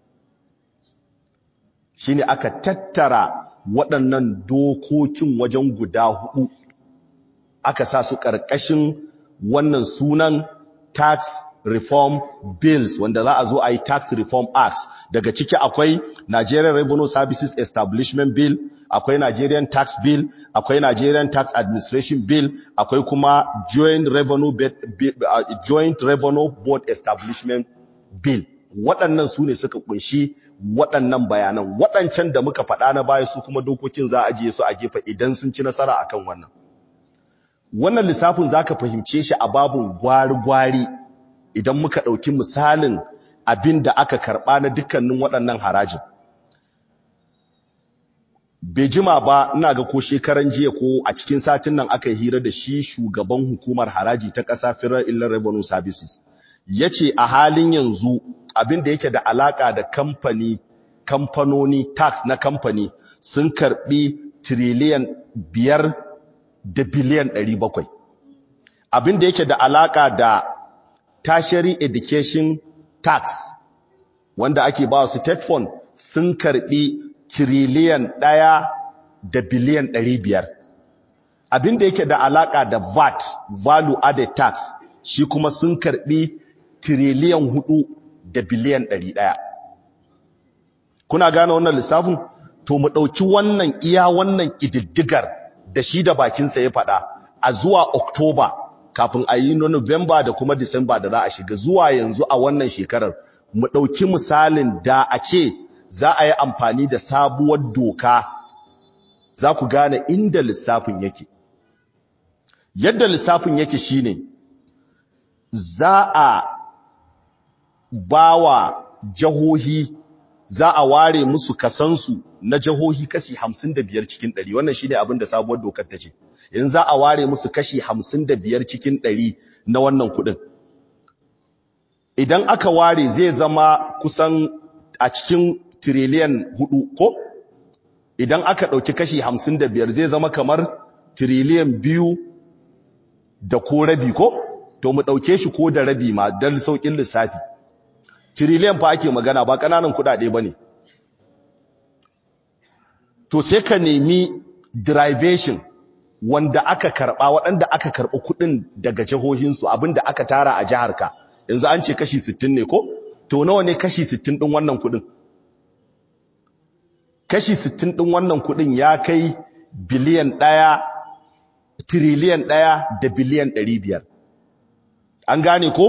shi ne aka tattara waɗannan dokokin wajen guda hudu aka sa su ƙarƙashin wannan sunan tax reform bills wanda za a zo a yi tax reform acts daga ciki akwai Nigerian Revenue Services Establishment Bill akwai Nigerian Tax Bill akwai Nigerian Tax Administration Bill akwai kuma Joint Revenue uh, Joint Revenue Board Establishment Bill waɗannan su ne suka kunshi waɗannan bayanan waɗancan da muka faɗa na baya su kuma dokokin za a ajiye su a gefe idan sun ci nasara akan wannan wannan lissafin zaka fahimce shi a babun gwari-gwari idan muka ɗauki misalin abin da aka karɓa na dukkanin waɗannan harajin bai jima ba ina ga ko shekaran jiya ko a cikin satin nan aka yi hira da shi shugaban hukumar haraji ta ƙasa Federal Inland Revenue Services ya ce a halin yanzu abin da yake da alaƙa da kamfani kamfanoni tax na kamfani sun karɓi tiriliyan biyar da biliyan 700 abin da yake da alaka da tertiary education tax wanda ake ba su state fund sun karbi tiriliyan ɗaya da biliyan ɗari biyar abin da yake da alaƙa da VAT value added tax shi kuma sun karbi tiriliyan hudu da biliyan ɗari ɗaya kuna gane wannan lissafin to mu ɗauki wannan iya wannan ƙididdigar da shi da bakinsa ya faɗa a zuwa Oktoba kafin a yi na November da kuma Disamba da za a shiga zuwa yanzu a wannan shekarar mu ɗauki misalin da a ce za a yi amfani da sabuwar doka za ku gane inda lissafin yake yadda lissafin yake shine za a bawa jahohi za a ware musu kasansu na jahohi kashi 55 cikin 100 wannan shine abin da sabuwar dokar ta ce yanzu za a ware musu kashi 55 cikin 100 na wannan kudin idan aka ware zai zama kusan a cikin tiriliyan hudu ko idan aka ɗauki kashi hamsin da biyar zai zama kamar tiriliyan biyu da ko rabi ko to mu ɗauke shi ko da rabi ma don sauƙin lissafi tiriliyan fa ake magana ba ƙananan kuɗaɗe ba ne to sai ka nemi derivation wanda aka karɓa waɗanda aka karɓi kuɗin daga jihohinsu abinda aka tara a jiharka yanzu an ce kashi 60 ne ko to nawa ne kashi 60 din wannan kudin kashi 60 din wannan kudin ya kai biliyan 1 triliyan 1 da biliyan 500 an gane ko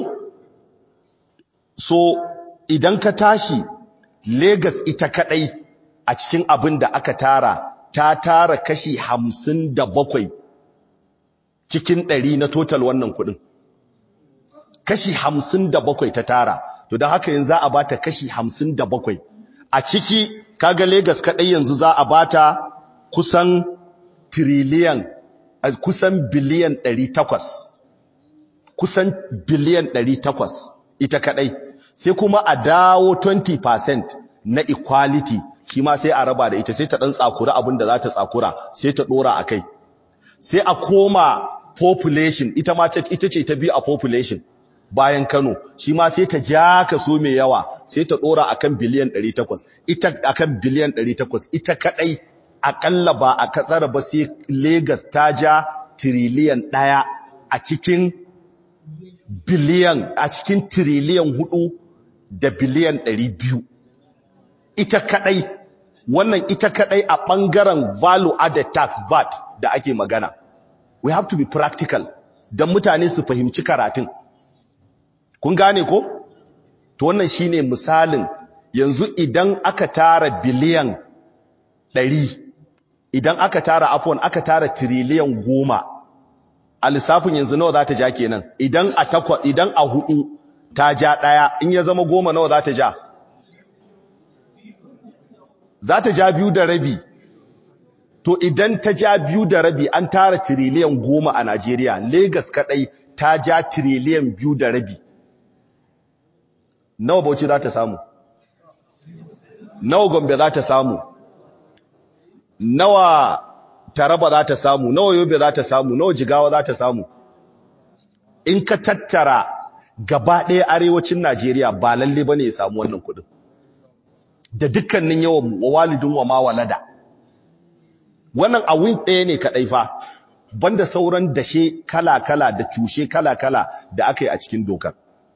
so idan ka tashi Lagos ita kadai a cikin abin da aka tara ta tara kashi 57 cikin 100 na total wannan kudin kashi hamsin da bakwai ta tara to don haka yanzu za a bata kashi hamsin da bakwai a ciki kaga Legas kaɗai yanzu za a bata kusan tiriliyan kusan biliyan ɗari takwas kusan biliyan ɗari takwas ita kaɗai sai kuma a dawo 20% na equality shi ma sai a raba da ita sai ta ɗan tsakura abin da za ta tsakura sai ta ɗora a kai sai a koma population ita ma ita ce ta biyu a population bayan Kano shi ma sai ta ja kaso mai yawa sai ta dora akan biliyan 800 ita akan biliyan 800 ita kadai akalla ba a katsara ba sai Lagos ta ja trillion daya a cikin biliyan a cikin trillion 4 da biliyan 200 ita kadai wannan ita kadai a bangaren value added tax VAT da ake magana we have to be practical dan mutane su fahimci karatun kun gane ko to wannan shine misalin yanzu idan aka tara biliyan 100 idan aka tara afwan aka tara trillion 10 a lissafin yanzu nawa za ta ja kenan idan a takwa idan a hudu ta ja daya in ya zama goma nawa za ta ja za ta ja biyu da rabi to idan ta ja biyu da rabi an tara trillion goma a Najeriya Lagos kadai ta ja trillion biyu da rabi nawa bauchi za ta samu nawa gombe za ta samu nawa taraba za ta samu nawa yobe za ta samu nawa jigawa za ta samu in ka tattara gaba ɗaya arewacin najeriya ba lalle ba ne ya samu wannan kudin da dukkanin yawan walidin wa ma walada wannan a win ɗaya ne kaɗai fa banda sauran dashe kala-kala da cushe kala-kala da aka yi a cikin dokar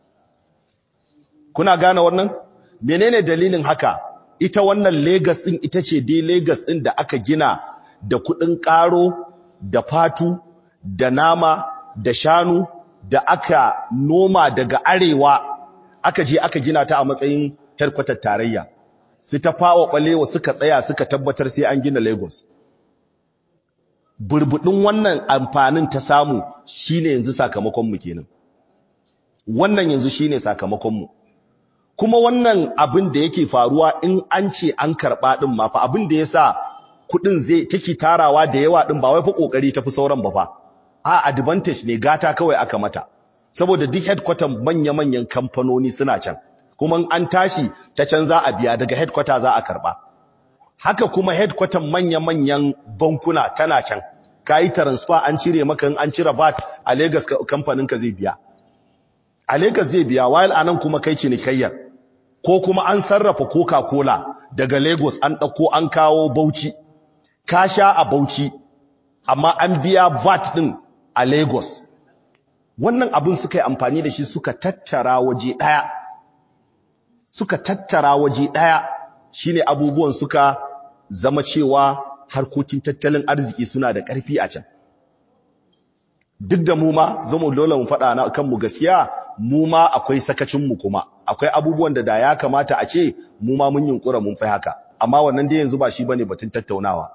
kuna gane wannan menene dalilin haka ita wannan Lagos din ita ce dai Lagos din da aka gina da kudin karo da fatu da nama da shanu da aka noma daga arewa aka je aka gina ta a matsayin headquarter tarayya sai ta fawa balewa suka tsaya suka tabbatar sai an gina Lagos burbudin wannan amfanin ta samu shine yanzu sakamakon mu kenan wannan yanzu shine sakamakon mu kuma wannan abin da yake faruwa in an ce an karɓa ɗin ma fa abin da ya sa kuɗin zai take tarawa da yawa ɗin ba wai fa ƙoƙari tafi sauran ba fa a advantage ne gata kawai aka mata saboda duk headquarter manya-manyan kamfanoni suna can kuma an tashi ta can za a biya daga headquarter za a karɓa haka kuma headquarter manya-manyan bankuna tana can ka yi transfer an cire maka in an cire VAT a Lagos kamfanin ka zai biya a Lagos zai biya while anan kuma kai cinikayyar ko kuma an sarrafa Coca-Cola daga Lagos an dauko an kawo Bauchi ka sha a Bauchi amma an biya VAT din a Lagos wannan abin suka yi amfani da shi suka tattara waje daya suka tattara waje daya shine abubuwan suka zama cewa harkokin tattalin arziki suna da ƙarfi a can duk da mu ma zama dole mu faɗa na kanmu gaskiya mu ma akwai sakacinmu kuma akwai abubuwan da da ya kamata a ce mu ma mun yunkura mun fi haka amma wannan dai yanzu ba shi bane batun tattaunawa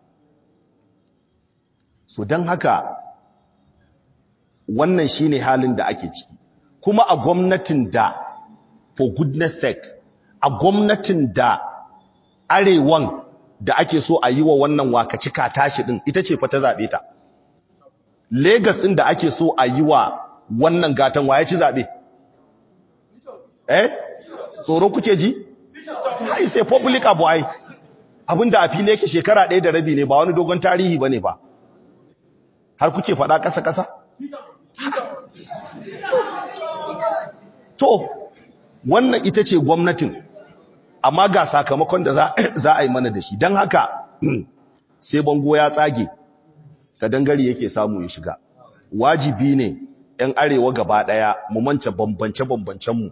so don haka wannan shine halin da ake ciki kuma a gwamnatin da for goodness sake a gwamnatin da arewan da ake so a yi wa wannan wakacika tashi din ita ce fa ta zabe ta Lagos din da ake so a yi wa wannan gatan waye ci zabe eh tsoro kuke ji hai sai public abu ai abinda a fili yake shekara ɗaya da rabi ne ba wani dogon tarihi bane ba har kuke faɗa ƙasa ƙasa to wannan ita ce gwamnatin amma ga sakamakon da za a yi mana da shi don haka sai bango ya tsage ka dangare yake samu ya shiga wajibi ne 'yan arewa gaba ɗaya mu mance bambance-bambancenmu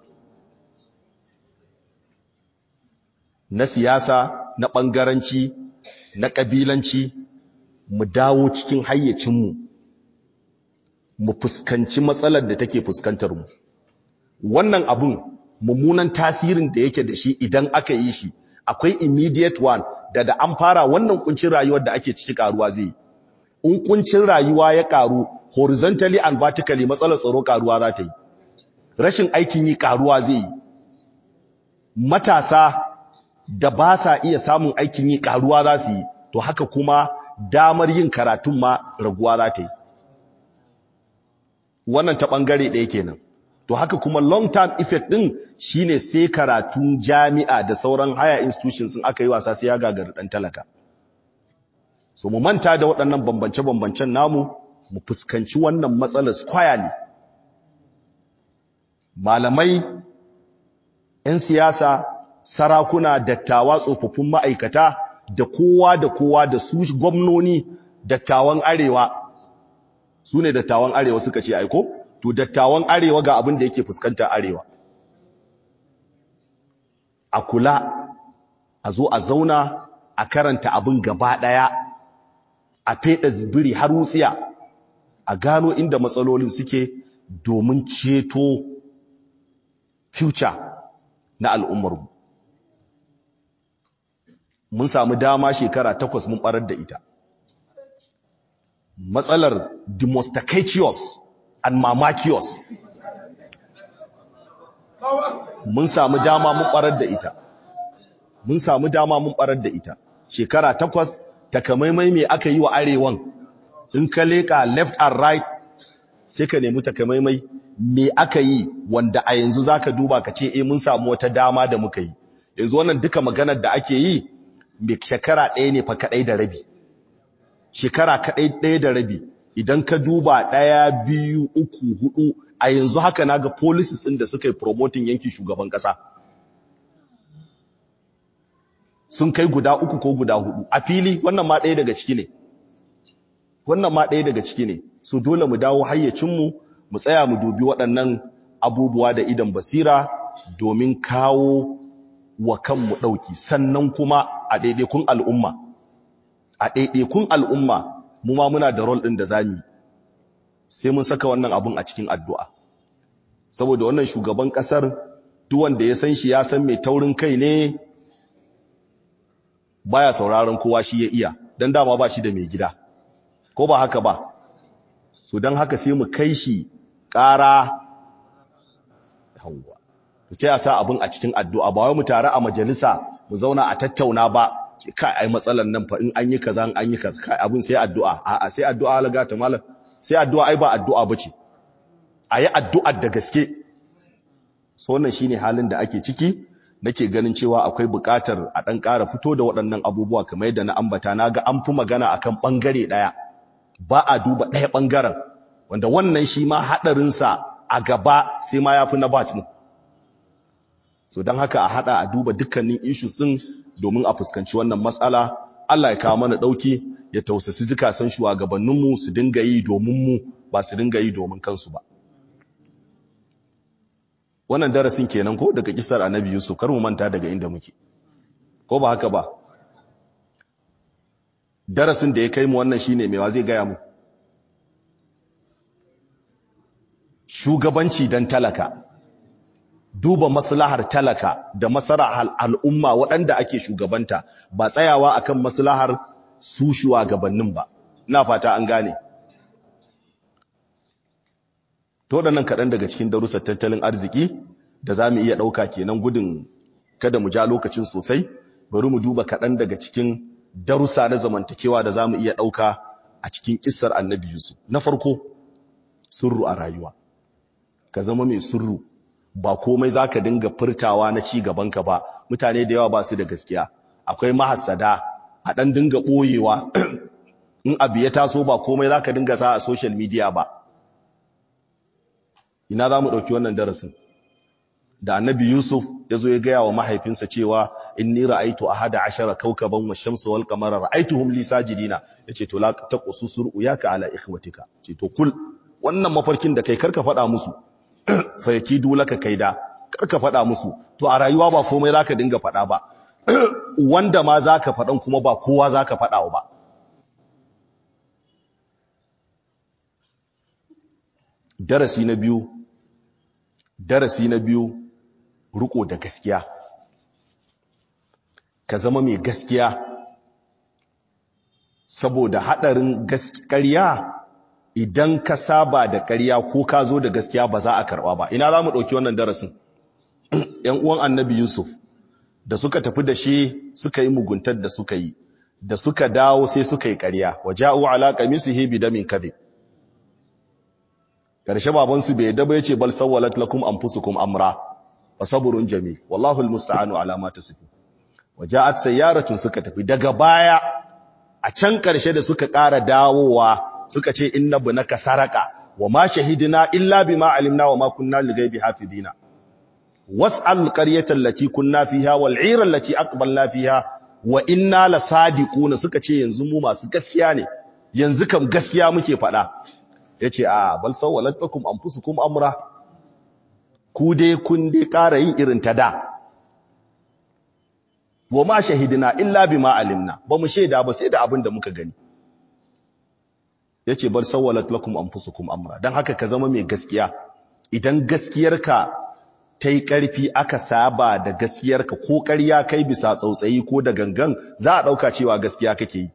na siyasa na ɓangaranci na ƙabilanci mu dawo cikin hayyacinmu mu fuskanci matsalar da take fuskantar mu wannan abun mummunan tasirin da yake da shi idan aka yi shi akwai immediate one da da an fara wannan kuncin rayuwar da ake ciki karuwa zai in kuncin rayuwa ya karu horizontally and vertically matsalar tsaro karuwa za ta yi rashin aikin yi karuwa zai yi matasa da ba sa iya samun aikin yi karuwa za su yi to haka kuma damar yin karatun ma raguwa za ta yi wannan ta bangare ɗaya kenan to haka kuma long term effect din shine sai karatun jami'a da sauran higher institutions sun aka yi wasa sai ya gagari dan talaka so mu manta da waɗannan bambance bambancen namu mu fuskanci wannan matsalar squarely malamai 'yan siyasa sarakuna dattawa tsofaffin ma'aikata da kowa da kowa da su gwamnoni dattawan arewa su ne dattawan arewa suka ce aiko to dattawan arewa ga abin da yake fuskanta arewa a kula a zo a zauna a karanta abin gaba daya a feda zibiri har wutsiya a gano inda matsalolin suke domin ceto future na al'ummarmu mun samu dama shekara takwas mun barar da ita matsalar demonstracious and mamakios mun samu dama mun barar da ita mun samu dama mun barar da ita shekara takwas takamaimai me aka yi wa arewan in ka leka left and right sai ka nemi takamaimai me aka yi wanda a yanzu zaka duba ka ce eh mun samu wata dama da muka yi yanzu wannan duka maganar da ake yi me shekara ɗaya ne fa kadai da rabi shekara kadai ɗaya da rabi idan ka duba ɗaya biyu uku hudu a yanzu haka naga policies ɗin da suka yi promoting yankin shugaban ƙasa sun kai guda uku ko guda hudu a fili wannan ma ɗaya daga ciki ne wannan ma ɗaya daga ciki ne so dole mu dawo hayyacinmu mu tsaya mu dubi waɗannan abubuwa da idan basira domin kawo wa kanmu ɗauki sannan kuma a ɗaiɗaikun al'umma a ɗaiɗaikun al'umma mu ma muna da rol ɗin da zamu sai mun saka wannan abun a cikin addu'a saboda wannan shugaban ƙasar duk wanda ya san shi ya san mai taurin kai ne baya sauraron kowa shi ya iya dan dama ba shi da mai gida ko ba haka ba so dan haka sai mu kai shi ƙara hawa sai a sa abun a cikin addu'a ba wai mu tare a majalisa mu zauna a tattauna ba kai ai matsalan nan fa in an yi kaza an yi kaza kai abun sai addu'a a'a sai addu'a alaga ta malam sai addu'a ai ba addu'a bace ayi addu'ar da gaske so wannan shine halin da ake ciki nake ganin cewa akwai buƙatar a dan ƙara fito da waɗannan abubuwa kamar yadda na ambata naga an fi magana akan bangare daya ba a duba ɗaya ɓangaren wanda wannan shi ma haɗarinsa a gaba sai ma ya fi na batin so don haka a haɗa a duba dukkanin issues ɗin domin a fuskanci wannan matsala Allah ya kawo mana ɗauki ya tausasi zukatan shugabanninmu su dinga yi domin mu ba su dinga yi domin kansu ba wannan darasin kenan ko daga kisar annabi yusuf kar mu manta daga inda muke ko ba haka ba darasin da ya kai mu wannan shine mewa zai gaya mu shugabanci dan talaka duba maslahar talaka da maslahar al'umma waɗanda ake shugabanta ba tsayawa akan maslahar su shugabannin ba ina fata an gane to waɗannan kaɗan daga cikin darussan tattalin arziki da za mu iya ɗauka kenan gudun kada mu ja lokacin sosai bari mu duba kaɗan daga cikin darussa na zamantakewa da za mu iya ɗauka a cikin ƙisar annabi yusuf na farko surru a rayuwa ka zama mai surru ba komai za ka dinga furtawa na ci gabanka ba mutane da yawa ba su da gaskiya akwai mahassada a ɗan dinga ɓoyewa in abu ya taso ba komai za ka dinga sa a social media ba ina za mu ɗauki wannan darasin da annabi yusuf ya zo ya gaya wa mahaifinsa cewa inni ra'aitu ahada ashara kaukaban wa shamsa wal qamara ra'aituhum li sajidina yace to la taqsu sur'uyaka ala ikhwatika ce to kul wannan mafarkin da kai karka faɗa musu fa yakidu laka kaida karka faɗa musu to a rayuwa ba komai zaka dinga faɗa ba wanda ma zaka faɗan kuma ba kowa zaka faɗa ba darasi na biyu darasi na biyu riko da gaskiya ka zama mai gaskiya saboda hadarin gaskiya idan ka saba da ƙarya ko ka zo da gaskiya ba za a karɓa ba ina za mu ɗauki wannan darasin ‘yan uwan annabi yusuf da suka tafi da shi suka yi muguntar da suka yi da suka dawo sai suka yi ƙarya wa ja'u ala qamisihi bidamin kadhib karshe babansu bai yadda ba yace bal sawwalat lakum anfusukum amra wa sabrun jamil wallahu almusta'anu ala ma tasifun waja'at sayyaratun suka tafi daga baya a can karshe da suka ƙara dawowa suka ce inna bunaka saraka wa ma shahidina illa bima alimna wa ma kunna lighaibi hafidina was'al qaryata allati kunna fiha wal 'ira allati aqbalna fiha wa inna lasadiquna suka ce yanzu mu masu gaskiya ne yanzu kam gaskiya muke faɗa yace a bal sawwalat lakum anfusukum amra ku dai kun dai ƙara yin irin ta da wa ma shahidina illa bima alimna ba mu shaida ba sai da abin da muka gani yace bal sawwalat lakum anfusukum amra dan haka ka zama mai gaskiya idan gaskiyarka ta yi ƙarfi aka saba da gaskiyarka ko ƙarya kai bisa tsautsayi ko da gangan za a ɗauka cewa gaskiya kake yi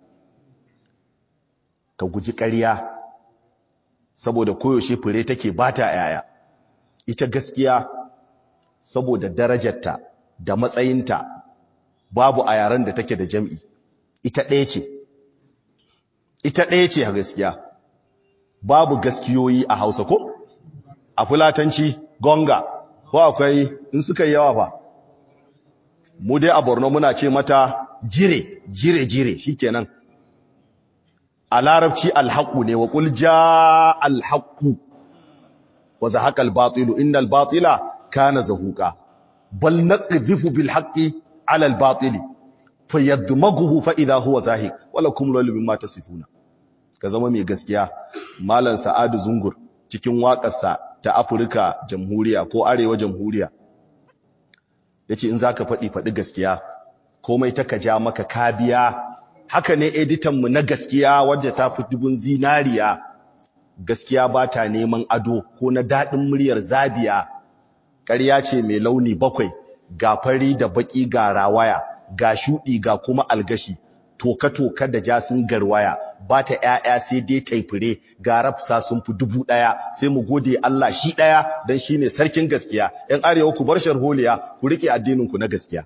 ka guji ƙarya saboda koyaushe fure take bata yaya ita gaskiya saboda darajarta da matsayinta babu a yaren da take da jam'i ita ɗaya ce ita ɗaya ce a gaskiya babu gaskiyoyi a hausa ko a fulatanci gonga ko akwai in suka yi yawa fa mu dai a borno muna ce mata jire jire jire shikenan a larabci alhaƙu ne wa ƙul ja alhaƙu wa zahaƙa albatilu inna albatila kana zahuƙa bal naqdhifu bil haqqi ala albatili fayadmaghuhu fa idha huwa zahiq wala kum lil mimma tasifuna ka zama mai gaskiya malam sa'adu zungur cikin waƙarsa ta Afirka jamhuriya ko arewa jamhuriya yace in zaka faɗi faɗi gaskiya komai ta ka ja maka kabiya haka ne editanmu na gaskiya wadda ta fi dubun zinariya gaskiya ba ta neman ado ko na daɗin muryar zabiya ƙarya ce mai launi bakwai ga fari da baƙi ga rawaya ga shuɗi ga kuma algashi toka-toka da jasin garwaya ba ta ‘ya'ya sai dai taifire ga rafsa sun fi dubu ɗaya sai mu gode Allah shi ɗaya don shi ne sarkin gaskiya ‘yan arewa ku bar sharholiya ku riƙe addininku na gaskiya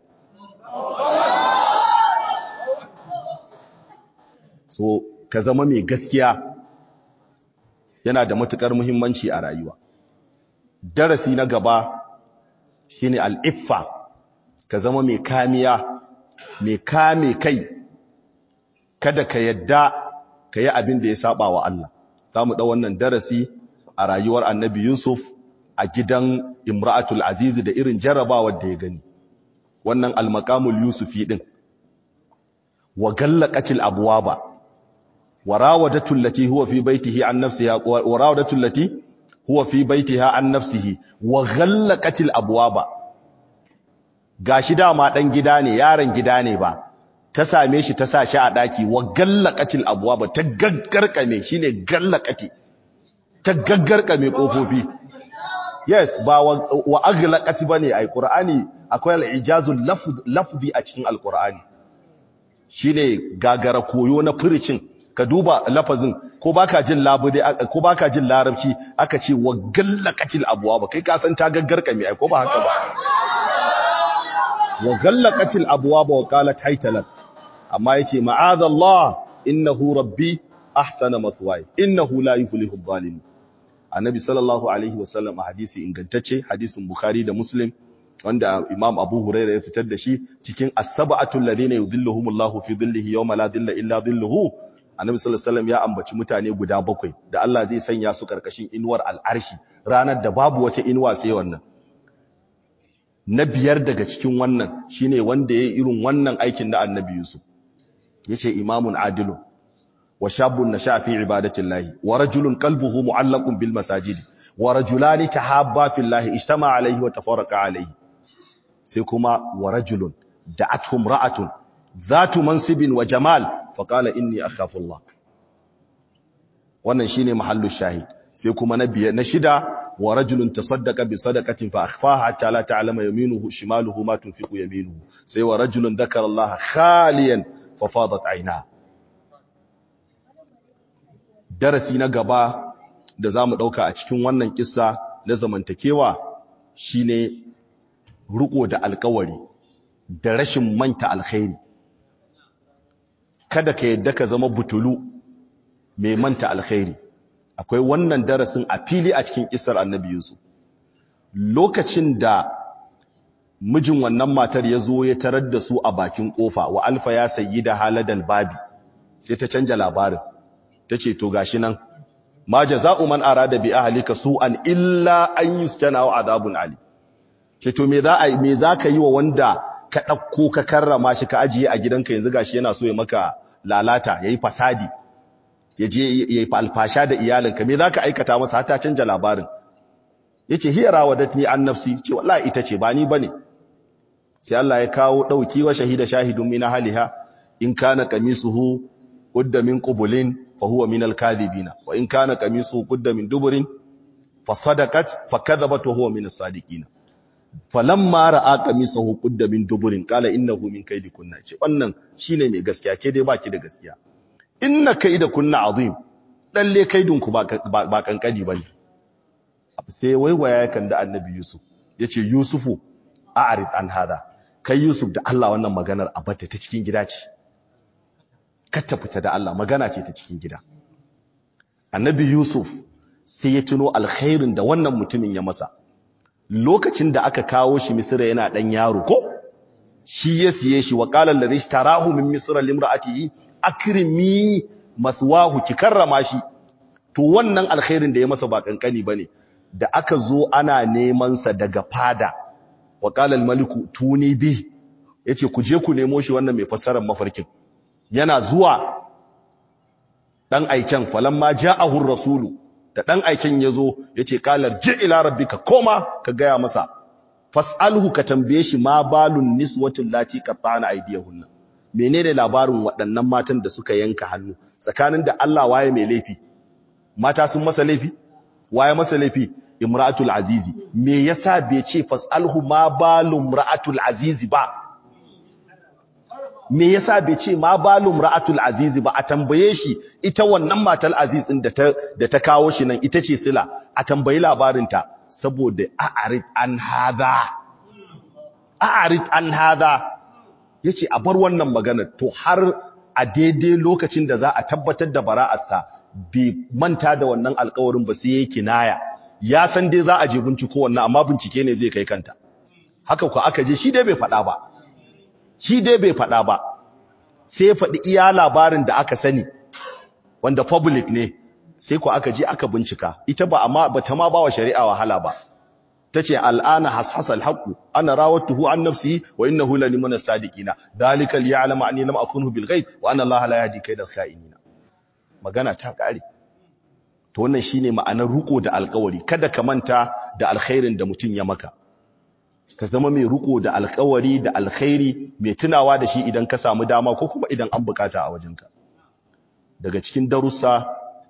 so ka zama mai gaskiya yana da matukar muhimmanci a rayuwa darasi na gaba shine al'iffa ka zama mai kamiya mai kame kai kada ka yadda ka yi abin da ya saba wa Allah za mu ɗau wannan darasi a rayuwar annabi Yusuf a gidan Imra'atul Aziz da irin jarrabawar da ya gani wannan almakamul Yusufi din wa gallaqatil abwaba wa rawadatu allati huwa fi baytihi an nafsiha wa rawadatu allati huwa fi baytiha an nafsihi wa ghallaqatil abwaba gashi dama dan gida ne yaron gida ne ba ta same shi ta sa shi a daki wa gallaqatil abwaba ta gaggarkame shine gallaqati ta gaggarkame kofofi yes ba wa, wa aghlaqati bane ai qur'ani akwai al-ijazul lafzi a cikin al-qur'ani shine gagara koyo na furicin ka duba lafazin ko baka jin labude ko baka jin larabci aka ce wa gallaqatil abwaba kai ka san ta gaggarkame ai ko ba haka ba wa gallaqatil abwaba wa qalat haytalat amma yace ma'azallah innahu rabbi ahsana mathwaya innahu la yuflihu adh-dhalimin annabi sallallahu alaihi wasallam a hadisi ingantacce hadisin bukhari da muslim wanda imam abu huraira ya fitar da shi cikin as-sab'atul ladina yudhilluhumullahu fi dhillihi yawma la dhilla illa dhilluhu annabi sallallahu alaihi wasallam ya ambaci mutane guda bakwai da Allah zai sanya su karkashin inuwar al'arshi ranar da babu wata inuwa sai wannan na biyar daga cikin wannan shine wanda yayi irin wannan aikin na annabi yusuf yace imamun adilun wa shabun nasha fi ibadatillahi wa rajulun qalbuhu mu'allaqun bil masajid wa rajulani tahabba fillahi ijtama alayhi wa tafarraqa alayhi sai kuma wa rajulun da'atuhum ra'atun dhatu mansibin wa jamal fa qala inni akhafu Allah wannan shine mahallu shahid sai kuma na biya na shida wa rajulun tasaddaqa bi sadaqatin fa akhfaha hatta la ta'lama yaminuhu shimaluhu ma tunfiqu yaminuhu sai wa rajulun dhakara Allah khaliyan fa fadat aynahu darasi na gaba da za mu ɗauka a cikin wannan kissa na zamantakewa shine riko da alkawari da rashin manta alkhairi kada ka yadda ka zama butulu mai manta alkhairi akwai wannan darasin a fili a cikin kissar annabi Yusuf lokacin da mijin wannan matar ya zo ya tarar da su a bakin kofa wa alfa ya sayi da haladal babi sai ta canja labarin ta ce to gashi nan ma jaza'u man arada bi ahlika su'an illa an yuskana wa azabun ali ce to me za a me za ka yi wa wanda ka dauko ka karrama shi ka ajiye a gidanka yanzu gashi yana so ya maka lalata yayi fasadi yaje yayi alfasha da iyalinka me za ka aikata masa har ta canja labarin yace hiya rawadatni an nafsi ce wallahi ita ce ba ni bane sai Allah ya kawo dauki wa shahida shahidun min haliha in kana qamisuhu qudda min qubulin فهو من الكاذبين وإن كان قميصه قد من دبر فصدقت فكذبت وهو من الصادقين فلما راى قميصه قد من دبر قال انه من كيدكن ce wannan shine mai gaskiya ke dai baki da gaskiya inna kaidakunna azim lalle kaidinku ba ba kankani bane sai waiwaya kan da annabi yusuf yace yusufu a'rid an hada kai yusuf da Allah wannan maganar abata ta cikin gida ce ta fita da Allah magana ce ta cikin gida annabi yusuf sai ya tuno alkhairin da wannan mutumin ya masa lokacin da aka kawo shi misira yana dan yaro ko shi ya siye shi wa qala alladhi ishtarahu min misra limra'atihi akrimi mathwahu ki karrama shi to wannan alkhairin da ya masa ba kankani bane da aka zo ana neman sa daga fada wa qala almaliku tuni bi yace ku je ku nemo shi wannan mai fassarar mafarkin yana zuwa dan aiken falamma ja'ahu rasulu da dan aiken yazo yace qalar ji ila rabbika koma ka gaya masa fasalhu ka tambaye shi ma balun niswatul lati qattana aydiyahunna menene labarin waɗannan matan da suka yanka hannu tsakanin da Allah waye mai laifi mata sun masa laifi waye masa laifi imra'atul azizi me yasa bai ce fasalhu ma balum imra'atul azizi ba me yasa bai ce ma balum ra'atul azizi ba a tambaye shi ita wannan matar aziz din da ta da ta kawo shi nan ita ce sila a tambayi labarin ta saboda a'rid an hadha a'rid an hadha yace a bar wannan maganar to har a daidai lokacin da za a tabbatar da bara'arsa bai manta da wannan alƙawarin ba sai yake kinaya ya san dai za a je binciko wannan amma bincike ne zai kai kanta haka ku aka je shi dai bai faɗa ba shi dai bai faɗa ba sai ya faɗi iya labarin da aka sani wanda public ne sai ku aka je aka bincika ita ba amma bata ma bawa shari'a wahala ba tace al'ana hashasal haqu ana rawatuhu an nafsihi wa innahu la liman as-sadiqina dalika liya'lama anni lam akunhu bil ghaib wa anna allaha la yahdi kaydal kha'inina magana ta kare to wannan shine ma'anar ruko da alƙawari kada ka manta da alkhairin da mutun ya maka ka zama mai ruko da alƙawari da alkhairi mai tunawa da shi idan ka samu dama ko kuma idan an bukata a wajenka daga cikin darussa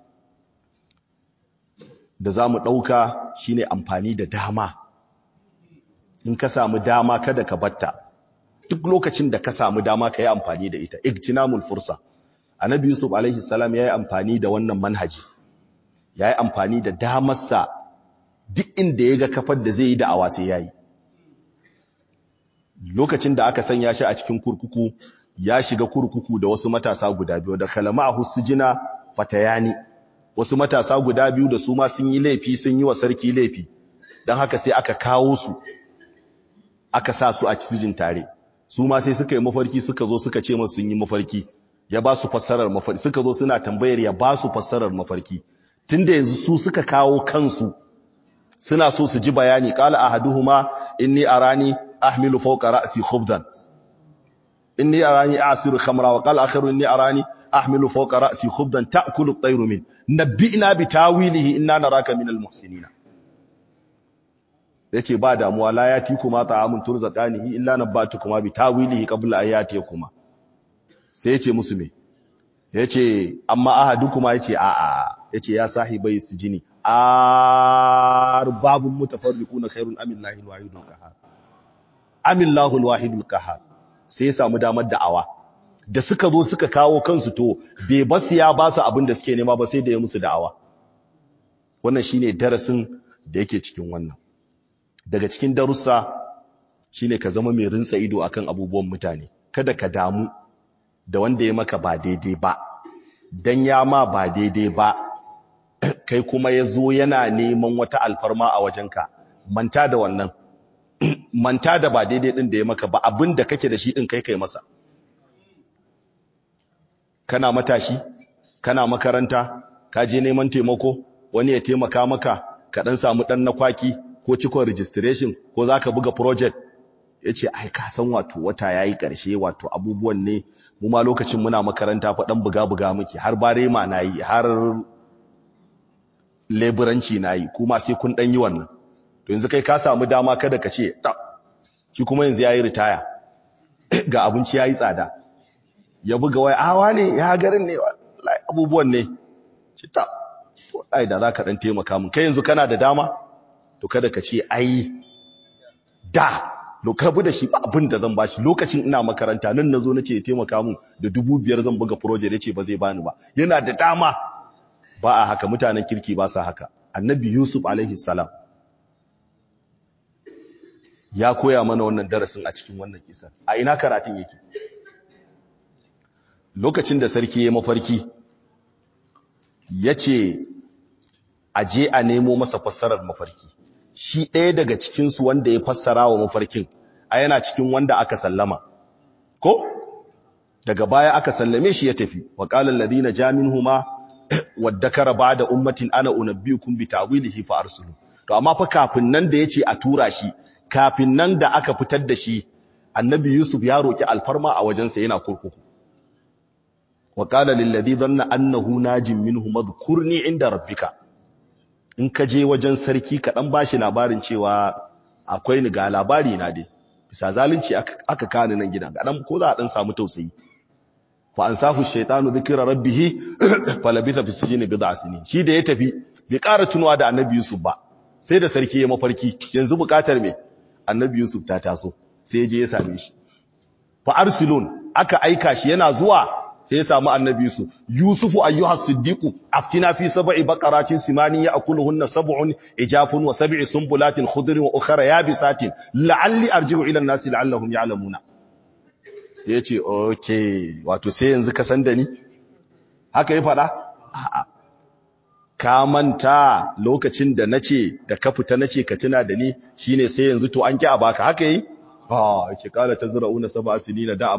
da za mu ɗauka shi ne amfani da dama in ka samu dama kada ka batta duk lokacin da ka samu dama ka yi amfani da ita igtinamul fursa annabi yusuf alaihi salam ya yi amfani da wannan manhaji ya yi amfani da damarsa duk inda ya ga kafar da zai yi da'awa sai ya yi lokacin da aka sanya shi a cikin kurkuku ya shiga kurkuku da wasu matasa guda biyu da kalama a husujina fatayani wasu matasa guda biyu da su ma sun yi laifi sun yi wa sarki laifi don haka sai aka kawo su aka sa su a cijin tare su ma sai suka yi mafarki suka zo suka ce masu sun yi mafarki ya ba su fassarar mafarki suka zo suna tambayar ya ba su fassarar mafarki tunda yanzu su suka kawo kansu suna so su ji bayani qala ahaduhuma inni arani ahmilu fawqa ra'si khubdan inni arani a'siru khamra wa qala akharu inni arani ahmilu fawqa ra'si khubdan ta'kulu at-tayru min nabbi'na bi tawilihi inna naraka minal muhsinin yace ba damuwa la yati kuma ta'amun turzaqanihi illa nabbatukuma bi tawilihi qabla ayati kuma sai yace musu me yace amma ahadukuma yace a a yace ya sahibai sijini arbabun mutafarriquna khairun amillahi alwahidul qahhar amillahu alwahidul qahhar sai ya samu damar da'awa da suka zo suka kawo kansu to bai basu ya ba su abin da suke nema ba sai da ya musu da'awa wannan shine darasin da yake cikin wannan daga cikin darussa shine ka zama mai rinsa ido akan abubuwan mutane kada ka damu da wanda ya maka ba daidai ba dan ya ma ba daidai ba kai kuma ya zo yana neman wata alfarma a wajenka manta da wannan manta da ba daidai din da ya maka ba abin da kake da shi din kai kai masa kana matashi kana makaranta ka je neman taimako wani ya taimaka maka ka dan samu dan na kwaki ko cikon registration ko zaka buga project yace ai ka san wato wata yayi karshe wato abubuwan ne mu ma lokacin muna makaranta fa dan buga buga muke har bare ma nayi har leburanci nayi kuma sai kun dan yi wannan to yanzu kai ka samu dama kada ka ce ta shi kuma yanzu yayi ritaya ga abinci yayi tsada ya buga wai awa ne ya garin ne abubuwan ne ce ta to ai da zaka dan taimaka mun kai yanzu kana da dama to kada ka ce ai da lokabu da shi ba abin da zan bashi lokacin ina makaranta nan nazo nace ya taimaka mun da dubu biyar zan buga project yace ba zai bani ba yana da dama ba a haka mutanen kirki ba sa haka annabi yusuf alaihi salam ya koya mana wannan darasin a cikin wannan kisan a ina karatun yake lokacin da sarki ya mafarki ya ce a je a nemo masa fassarar mafarki shi ɗaya daga cikinsu wanda ya fassara wa mafarkin a yana cikin wanda aka sallama ko daga baya aka sallame shi ya tafi wa qala alladhina jaminhuma waddakara ba'da ummatin ana unabbiukum bi ta'wilihi fa arsulu to amma fa kafin nan da yace a tura shi kafin nan da aka fitar da shi annabi yusuf ya roki alfarma a wajensa yana kurkuku wa qala lil ladhi dhanna annahu najim minhu madhkurni inda rabbika in ka je wajen sarki ka dan bashi labarin cewa akwai ni ga labari na dai bisa zalunci aka kani nan gidan ga dan ko za a dan samu tausayi fa ansahu shaytanu dhikra rabbih falabitha fi sijni bid'a sinin shi da ya tafi bai ƙara tunuwa da annabi yusuf ba sai da sarki ya mafarki yanzu bukatar me annabi yusuf ta taso sai ya je ya same shi fa arsilun aka aika shi yana zuwa sai ya samu annabi yusuf yusufu ayyuha siddiqu aftina fi sab'i baqaratin simani ya'kuluhunna sab'un ijafun wa sab'i sumbulatin khudrin wa ukhra yabisatin la'alli arji'u ila an-nasi la'allahum ya'lamuna sai ya ce okay wato sai yanzu ka san da ni haka ya fada a'a ka manta lokacin da nace da ka fita nace ka tuna da ni shine sai yanzu to an ki a baka haka yi ah yake kala tazrauna sab'a sinina da'aban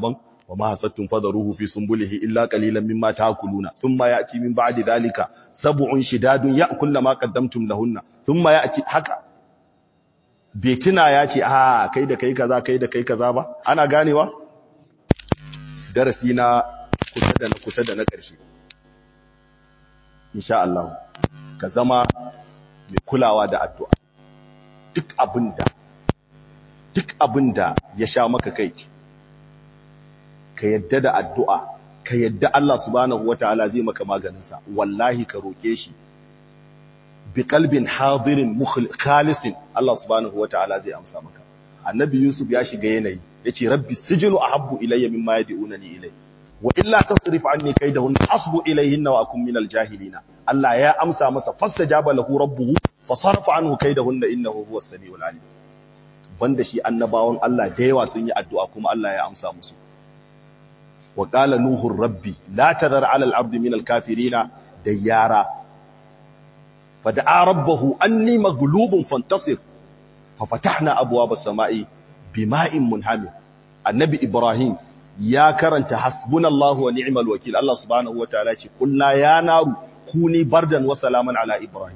wa ma hasattum fadharuhu fi sunbulihi illa qalilan mimma ta'kuluna thumma ya'ti min ba'di dhalika sab'un shidadun ya'kulna ma qaddamtum lahunna thumma ya'ti haka betina ya ce a kai da kai kaza kai da kai kaza ba ana ganewa darasi na kusa da na kusa da na ƙarshe insha Allah ka zama mai kulawa da addu'a duk abinda duk abinda ya sha maka kai ka yadda da addu'a ka yadda Allah subhanahu wataala zai maka maganinsa wallahi ka roke shi bi qalbin hadirin khalisin Allah subhanahu wataala zai amsa maka annabi yusuf ya shiga yanayi yace rabbi sijnu ahabbu ilayya mimma yad'unani ilayhi wa illa tasrif anni kaydahun asbu ilayhinna wa akun minal jahilina Allah ya amsa masa fastajaba lahu rabbuhu fasarfa anhu kaydahunna innahu huwas samiul alim banda shi annabawan Allah da yawa sun yi addu'a kuma Allah ya amsa musu wa qala nuhu rabbi la tadhar ala al-ardi min al-kafirina dayyara fada'a rabbahu anni maghlubun fantasir fafatahna abwaaba as-sama'i bima'in munhamir annabi ibrahim ya karanta hasbunallahu wa ni'mal wakil Allah subhanahu wa ta'ala ce kulna ya naru kuni bardan wa salaman ala ibrahim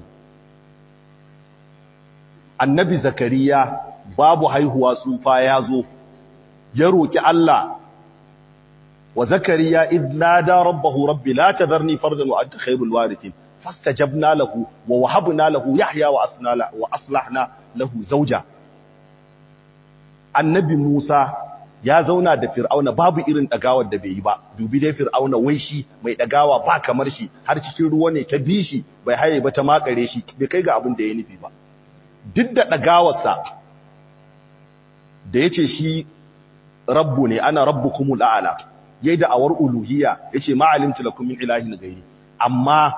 annabi zakariya babu haihuwa tsufa ya zo ya roki Allah wa zakariya id nada rabbahu rabbi la tadharni fardan wa anta khairul warithin fastajabna lahu wa wahabna lahu yahya wa asnala wa aslahna lahu zawja annabi musa ya zauna da fir'auna babu irin dagawar da bai yi ba dubi dai fir'auna wai shi mai dagawa ba kamar shi har cikin ruwa ne ta bi shi bai haye ba ta makare shi bai kai ga abin da ya nufi ba duk da dagawarsa da yace shi rabbu ne ana rabbukumul a'la yayi da awar uluhiyya yace ma alimtu lakum min ilahin ghairi amma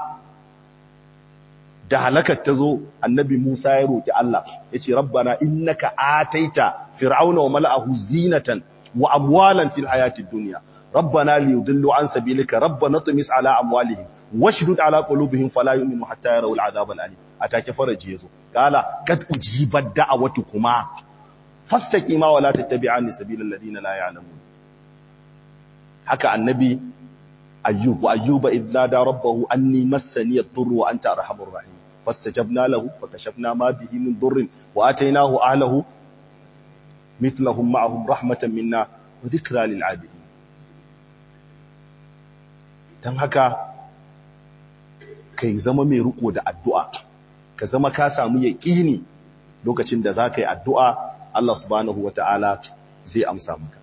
da halakar ta zo annabi Musa ya roki Allah yace rabbana innaka ataita fir'auna wa mala'ahu zinatan wa amwalan fil hayatid dunya rabbana liyudillu an sabilika rabbana tumis ala amwalihim washdud ala qulubihim fala yu'minu hatta yarawu al'adab al'alim atake faraji yazo kala kad ujibat da'awatukuma fastaqima wa la tattabi'ani sabilal ladina la ya'lamun haka annabi ayyub wa ayyuba idh nada rabbahu anni massani ad-durru wa anta arhamur rahim fastajabna lahu fakashafna ma bihi min durrin wa atainahu ahlahu mithlahum ma'ahum rahmatan minna wa dhikra lil 'abidin dan haka kai zama mai riko da addu'a ka zama ka samu yaqini lokacin da zaka yi addu'a Allah subhanahu wata'ala zai amsa maka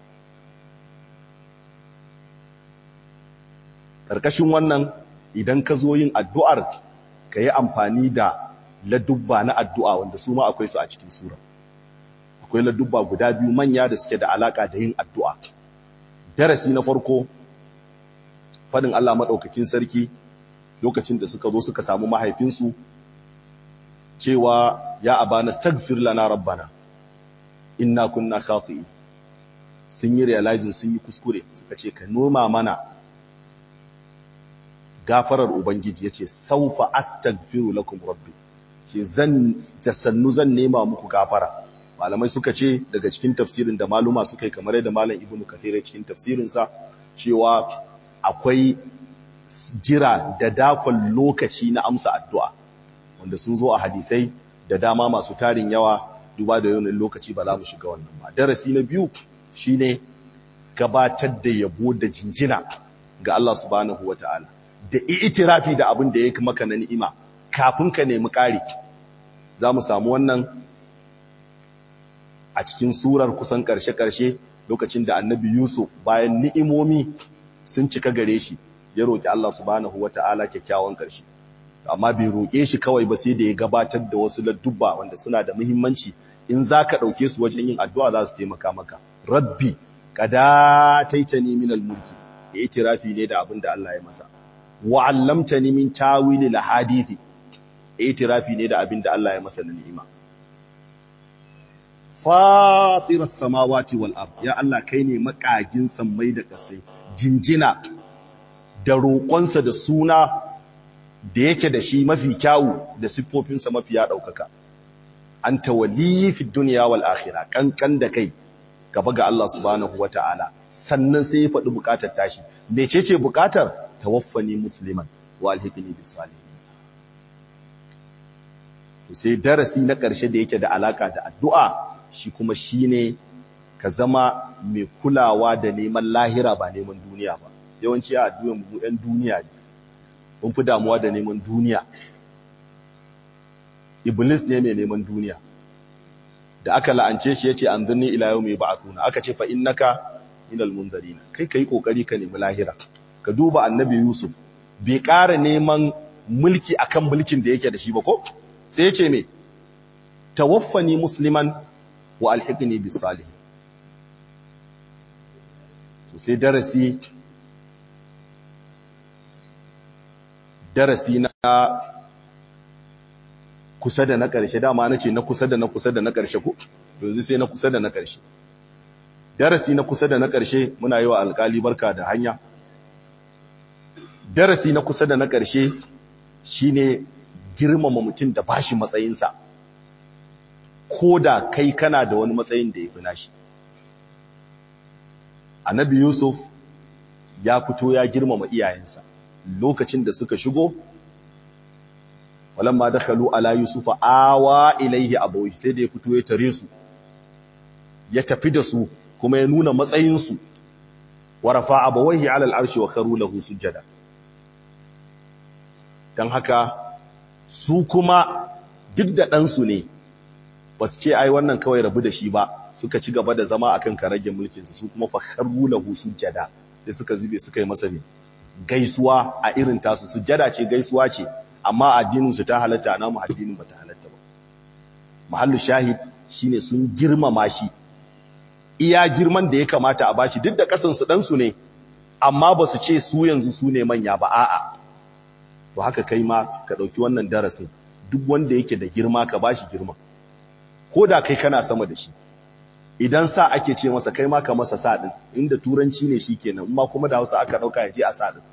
karkashin wannan idan ka zo yin addu'ar ka yi amfani da ladubba na addu'a wanda su ma akwai su a cikin sura akwai ladubba guda biyu manya da suke da alaka da yin addu'a darasi na farko fadin Allah maɗaukakin sarki lokacin da suka zo suka samu mahaifinsu cewa ya abana stagfir lana rabbana inna kunna khati'i sun yi realizing sun yi kuskure suka ce ka noma mana gafarar ubangiji yace saufa astaghfiru lakum rabbi ce zan tasannu zan nema muku gafara malamai suka ce daga cikin tafsirin da maluma suka yi kamar yadda malam ibnu kathir cikin tafsirin sa cewa akwai jira da dakon lokaci na amsa addu'a wanda sun zo a hadisai da dama masu tarin yawa duba da yawan lokaci ba za mu shiga wannan ba darasi na biyu shine gabatar da yabo da jinjina ga Allah subhanahu wataala da itirafi da abin da ya maka na ni'ima kafin ka nemi ƙari za mu samu wannan a cikin surar kusan ƙarshe-ƙarshe lokacin da annabi Yusuf bayan ni'imomi sun cika gare shi ya roƙi Allah subhanahu wata'ala kyakkyawan ƙarshe amma bai roƙe shi kawai ba sai da ya gabatar da wasu ladduba wanda suna da muhimmanci in za ka ɗauke su wajen yin addu'a za su taimaka maka rabbi kada taitani minal mulki da itirafi ne da abin da Allah ya masa wa allamtani min tawili lahadithi itirafi ne da abin da Allah ya masa na ni'ima fatiras samawati wal ard ya Allah kai ne makagin sammai da kasai jinjina da roƙonsa da suna da yake da shi mafi kyawu da siffofinsa mafi ya ɗaukaka anta waliyyi fid dunya wal akhirah kankan da kai gaba ga Allah subhanahu wata'ala sannan sai ya faɗi bukatar tashi mecece bukatar tawaffani musliman wa alhiqni bis salihin sai darasi na ƙarshe da yake da alaka da addu'a shi kuma shine ka zama mai kulawa da neman lahira ba neman duniya ba yawanci a addu'an mu ɗan duniya ne mun fi damuwa da neman duniya iblis ne mai neman duniya da aka la'ance shi yace anzurni ila yawmi ba'athuna aka ce fa innaka minal munzarina kai kai kokari ka nemi lahira ka duba annabi yusuf bai ƙara neman mulki akan mulkin da yake da shi ba ko sai yace me tawaffani musliman wa alhiqni bis salihin to sai darasi darasi na kusa da na ƙarshe dama na ce na kusa da na kusa da na ƙarshe ko yanzu sai na kusa da na ƙarshe darasi na kusa da na ƙarshe muna yi wa alƙali barka da hanya darasi na kusa da na ƙarshe shine girmama mutum da bashi matsayinsa ko da kai kana da wani matsayin da ya fi nashi annabi yusuf ya fito ya girmama iyayensa lokacin da suka shigo walamma dakhalu ala yusufa awa ilaihi abawi sai da ya fito ya tare su ya tafi da su kuma ya nuna matsayin su wa rafa abawaihi ala al'arshi wa kharu lahu sujada dan haka su kuma duk da dan su ne basu ce ai wannan kawai rabu da shi ba suka ci gaba da zama akan karage mulkin su su kuma fa kharu lahu sujada sai suka zube suka yi masa gaisuwa a irin tasu sujada ce gaisuwa ce amma addinin su ta halatta na mu addinin bata halatta ba mahallu shahid shine sun girmama shi iya girman da ya kamata a bashi duk da kasan su dan su ne amma ba su ce su yanzu su ne manya ba a'a to haka kai ma ka dauki wannan darasin duk wanda yake da girma ka bashi girma ko da kai kana sama da shi idan sa ake ce masa kai ma ka masa sa din inda turanci ne shikenan amma kuma da Hausa aka dauka yaje a sa din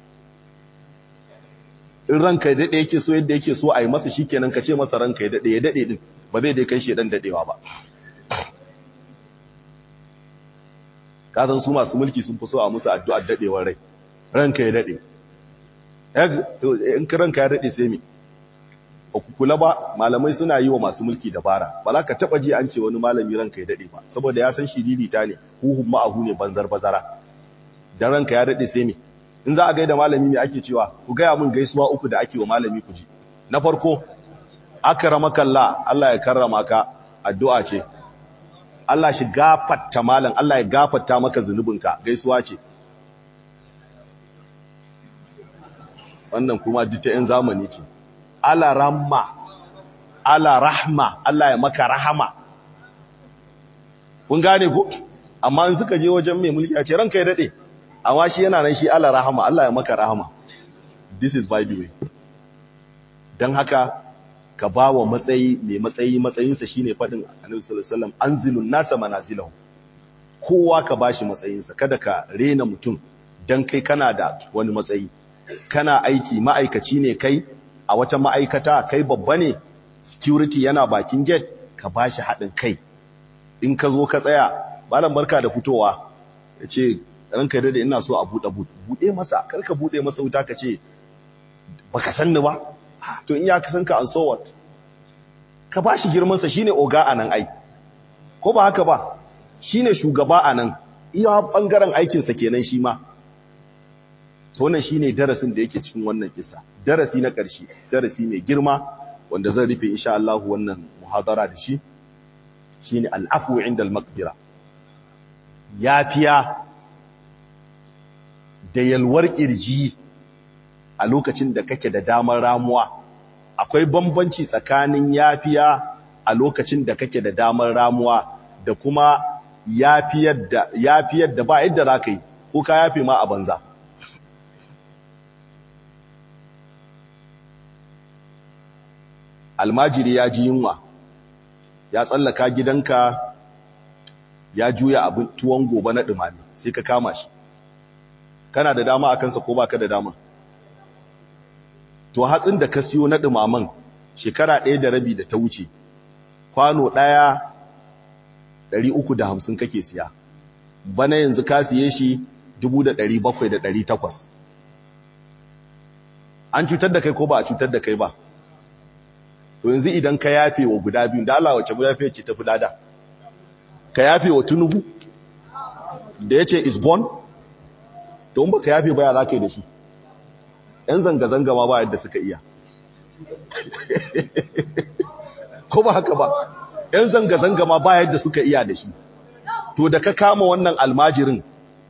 in ranka ya dade yake so yadda yake so a yi masa shikenan ka ce masa ranka ya dade ya dade din ba zai dai kai shi dan dadewa ba ka san su masu mulki sun fi so a musu addu'ar dadewar rai ranka ya dade in ka ranka ya dade sai me ba ku kula ba malamai suna yi wa masu mulki dabara ba za ka taba ji an ce wani malami ranka ya dade ba saboda ya san shiriri ta ne huhun ma'ahu ne banzar bazara dan ranka ya dade sai me in za a gaida malami me ake cewa ku gaya mun gaisuwa uku da ake wa malami ku ji na farko akramakallah Allah ya karrama ka addu'a ce Allah shi gafarta malam Allah ya gafarta maka zunubinka gaisuwa ce wannan kuma duk ta yan zamani ce ala ramma ala rahma Allah ya maka rahama kun gane ko amma in suka je wajen mai mulki a ce ranka ya dade amma shi yana nan shi ala rahama Allah ya maka rahama this is by the way dan haka ka bawa matsayi mai matsayi matsayinsa shine fadin Annabi sallallahu alaihi wasallam anzilun nasa manazilahu kowa ka bashi matsayinsa kada ka rena mutum dan kai kana da wani matsayi kana aiki ma'aikaci ne kai a wata ma'aikata kai babba ne security yana bakin gate ka bashi haɗin kai in ka zo ka tsaya malam barka da fitowa ya ce ranka da ina so a buɗe buɗe masa karka buɗe masa wuta ka ce baka sanni ba to in ya kasan ka an so what ka bashi girmansa shine oga a nan ai ko ba haka ba shine shugaba a nan iya bangaren aikinsa kenan shi ma so wannan shine darasin da yake cikin wannan kisa darasi na ƙarshe darasi mai girma wanda zan rufe insha Allah wannan muhadara da shi shine al'afu inda al-maqdira yafiya da yalwar kirji a lokacin da kake da damar ramuwa akwai bambanci tsakanin yafiya a lokacin da kake da damar ramuwa da kuma yafiyar da yafiyar da ba yadda zaka yi ko ka yafe ma a banza almajiri ya ji yunwa ya tsallaka gidanka ya juya abin tuwon gobe na dumami sai ka kama shi kana da dama a kansa ko baka da dama to hatsin da ka siyo na dumaman shekara ɗaya da rabi da ta wuce kwano ɗaya ɗari uku da hamsin kake siya bana yanzu ka siye shi 700,800 an cutar da kai ko ba a cutar da kai ba to yanzu idan ka yafe wa guda biyu da Allah wace yafe ce tafi lada ka yafe wa tunubu da ya ce is born to ba ka yafe baya za ka yi da shi ‘yan zanga-zanga ma ba yadda suka iya ko ba haka ba ‘yan zanga-zanga ma ba yadda suka iya da shi to da ka kama wannan almajirin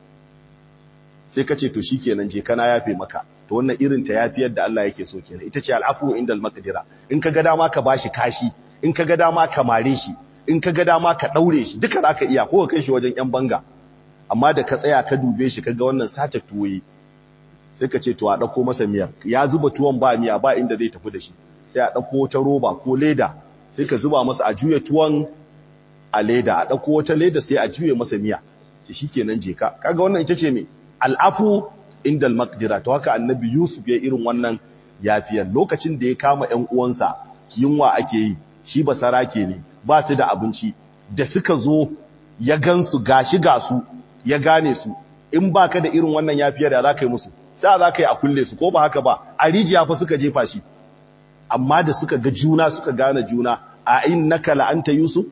sai ka ce to shi kenan je kana yafe maka to wannan irin ta yafi yadda Allah yake so kenan ita ce al'afu indal maqdira in ka ga dama ka bashi kashi in ka ga dama ka mare shi in ka ga dama ka daure shi duka zaka iya ko ka kai shi wajen yan banga amma da ka tsaya ka dube shi kaga wannan sata tuwoyi sai ka ce to a dauko masa miyar ya zuba tuwon ba miya ba inda zai tafi da shi sai a dauko ta roba ko leda sai ka zuba masa a juya tuwon a leda a dauko wata leda sai a juye masa miya ce shikenan je ka kaga wannan ita ce me al'afu indal maqdira to haka annabi yusuf ya irin wannan yafiyar lokacin da ya kama ƴan uwansa yunwa ake yi shi basarake ne ba su da abinci da suka zo ya gansu gashi gasu ya gane su in baka da irin wannan yafiyar da zaka yi musu sai za ka yi a kulle su ko ba haka ba a rijiya fa suka jefa shi amma da suka ga juna suka gane juna a innaka la anta yusuf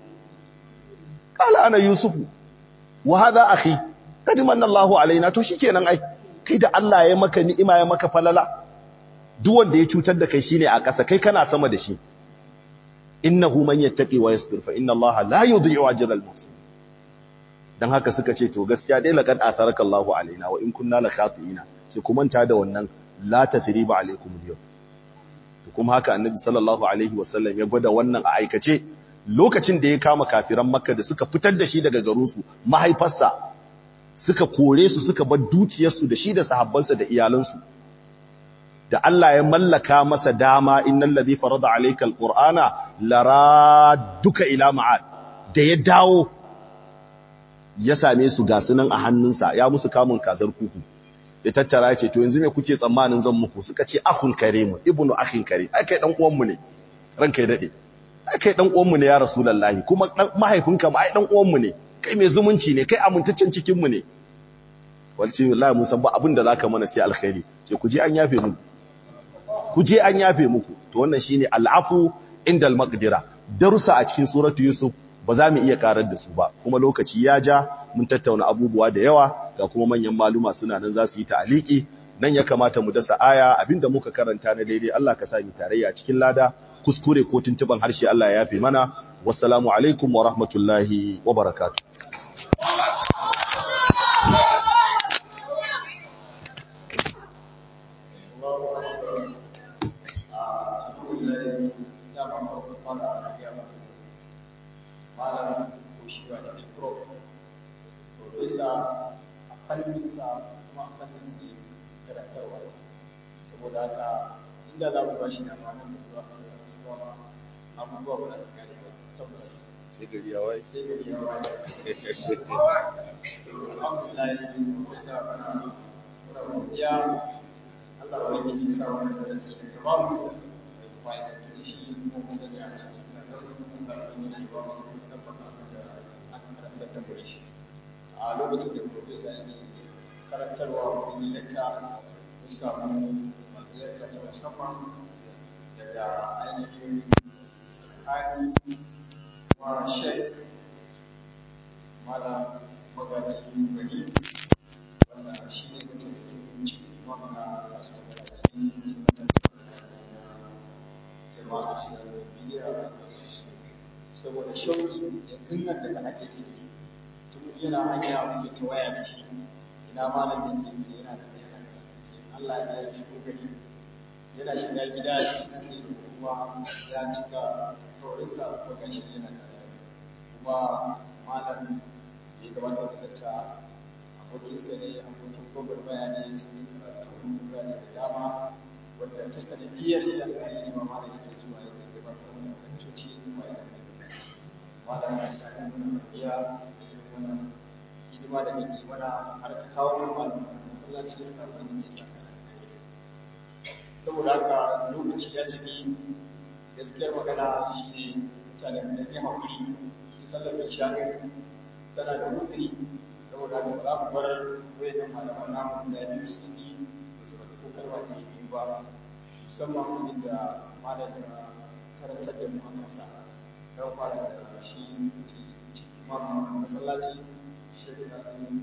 qala ana yusufu wa hadha akhi qad manna Allahu alaina to shikenan ai kai da Allah ya maka ni'ima ya maka falala duk wanda ya cutar da kai shine a ƙasa kai kana sama da shi innahu man yattaqi wa yasbir fa inna Allaha la yudhi'u ajra al-muhsin dan haka suka ce to gaskiya dai laqad atharaka Allahu alaina wa in kunna la khati'ina sai ku manta da wannan la tathriba alaikum al-yawm to kuma haka annabi sallallahu alaihi wasallam ya gwada wannan a aikace lokacin da ya kama kafiran makka da suka fitar da shi daga garinsu mahaifarsa suka kore su suka bar dukiyarsu da shi da sahabbansa da iyalansu da Allah ya mallaka masa dama innal ladhi farada alayka alqur'ana laraduka ila ma'ad da ya dawo ya same su ga sunan a hannunsa ya musu kamun kazar kuku ya tattara ya ce to yanzu me kuke tsammanin zan muku suka ce akhun karimu ibnu akhin kare ai kai dan uwan mu ne ranka ya dade ai kai dan uwan mu ne ya rasulullahi kuma mahaifinka ma ai dan uwan mu ne kai mai zumunci ne kai amintaccen cikin mu ne walci wallahi mun san ba abin da zaka mana sai alkhairi ce ku je an yafe muku ku je an yafe muku to wannan shine al'afu indal maqdira darusa a cikin suratu yusuf ba za mu iya karar da su ba kuma lokaci ya ja mun tattauna abubuwa da yawa ga kuma manyan maluma suna nan za su yi ta'aliki nan ya kamata mu dasa aya abinda muka karanta na daidai Allah ka sa mu tarayya a cikin lada kuskure ko tuntuban harshe Allah ya yafe mana wassalamu alaikum wa rahmatullahi wa barakatuh malam ko shi wa da pro profesa a fanninsa kuma a fannin su karantarwa saboda haka inda za mu bashi da mamun da zuwa a sauran su ba abubuwa ba za su gane ba tabbas sai gari ya waye sai gari ya waye alhamdulillah profesa muna muna godiya Allah wani ya sa wani da sai ka ba mu da fa'ida da shi kuma mu sani a cikin nazarin da kuma ji ba mu a lokacin da profesa ne karantarwa wani lecta mun samu maziyarta ta musamman daga ainihin hali wa shek mala magajin gari wanda shi ne mutum da kunci imam na kasuwar gaji jama'a da bidiyar saboda shauki yanzu nan daga ake ciki tun yana hanya muke ta waya da shi ina malamin da yake yana da yana da Allah ya yi shi gari yana shiga gida shi nan sai da kuma ya cika kaurinsa ko gashi yana tare kuma malam ya gabatar da ta abokinsa ne abokin gobar bayani sun yi karatu bayani da dama wanda ta sanadiyar shi alƙali ne ma malam yake zuwa yake gabatar da kantoci kuma yana malam ya ta kan iya wannan hidima da kake mana har ka kawo mana malam masallaci da kafin ne sa saboda haka lokaci ya tafi gaskiyar magana shine mutane da ya haƙuri ta sallar isha tana da musiri saboda haka ba za mu bar wayannan malaman namu da biyu su yi ba su faɗi ko kalma ne biyu ba musamman inda malam ya karantar da mu a kansa don fara da shi imam masallaci shi sani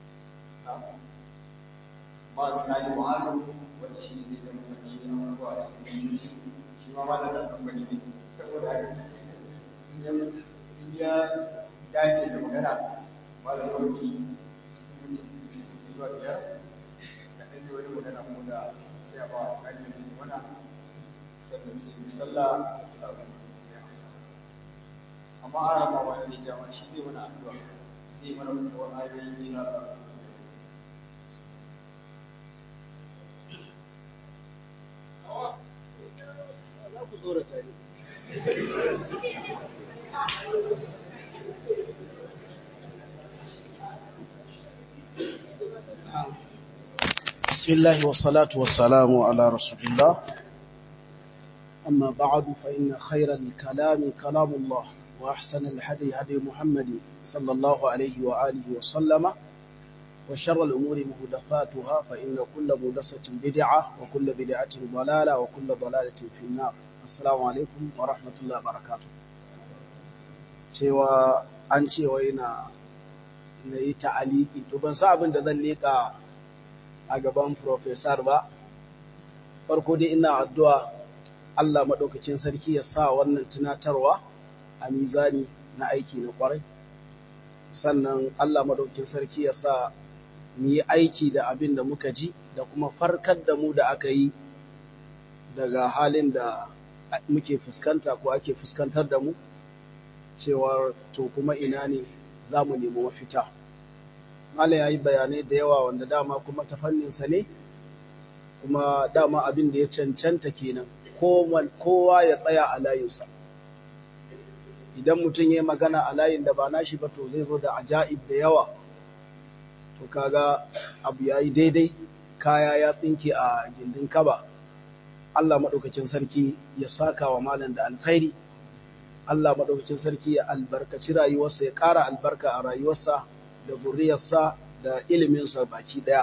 ma sani ma'azu wanda shi ne zai zama faɗi abubuwa a cikin mutunci shi ma malam da san bane ne saboda haka in ya dage da magana malam yawanci zuwa biyar da ɗan yi wani magana ko da sai a ba a ƙarfi da mana sannan sai yi sallah da abin da ya hausa amma an rama wani ne jama shi zai mana addu'a sai mana kuma ayoyi insha Allah za ku tsorata ne بسم الله والصلاة والسلام على رسول الله أما بعد فإن خير الكلام كلام الله وأحسن الهدي هدي محمد صلى الله عليه وآله وسلم وشر الأمور مهدفاتها فإن كل مهدسة بدعة وكل بدعة ضلالة وكل ضلالة في النار السلام عليكم ورحمة الله وبركاته cewa an cewa yana na yi ta'aliki to ban sa abin da zan leƙa a gaban profesor ba farko dai ina addu'a Allah maɗaukakin sarki ya sa wannan tunatarwa a mizani na aiki na ƙwarai sannan Allah maɗaukakin sarki ya sa mu yi aiki da abin da muka ji da kuma farkar da mu da aka yi daga halin da muke fuskanta ko ake fuskantar da mu cewar to kuma ina ne za mu nemi mafita Malam ya yi bayanai da yawa wanda dama kuma ta fanninsa ne kuma dama abin da ya cancanta kenan kowa ya tsaya a layinsa idan mutum ya yi magana a layin da ba nashi ba to zai zo da ajaib da yawa to kaga abu ya yi daidai kaya ya tsinke a gindin kaba Allah maɗaukakin sarki ya saka wa malam da alkhairi Allah maɗaukakin sarki ya albarkaci rayuwarsa ya ƙara albarka a rayuwarsa da zuriyarsa da iliminsa baki ɗaya.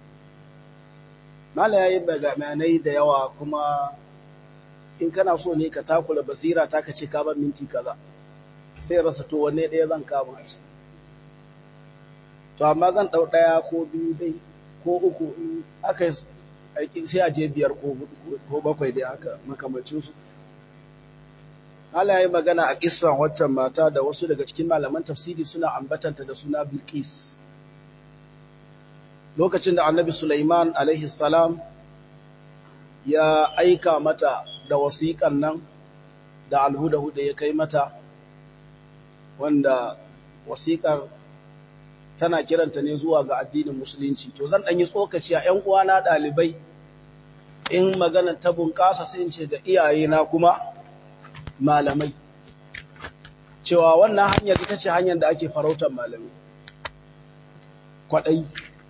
Mala ya yi bayanai da yawa kuma in kana so ne ka takula basira ta ka ce ka ban minti kaza sai rasa to wanne ɗaya zan kama a To amma zan ɗau ɗaya ko biyu dai ko uku aka yi sai a je biyar ko bakwai dai haka makamancinsu. Allah ya yi magana a ƙisan waccan mata da wasu daga cikin malaman tafsiri suna ambatanta da suna Bilqis. Lokacin da annabi Sulaiman alaihi salam ya aika mata da wasiƙan nan da alhudahu da ya kai mata, wanda wasiƙar tana kiranta ne zuwa ga addinin Musulunci. To zan ɗanyi tsokaci a ‘yan uwana ɗalibai in maganar ta bunƙasa sai in ce ga iyayena kuma. malamai cewa wannan hanyar ita ce hanyar da ake farautar malamai kwaɗayi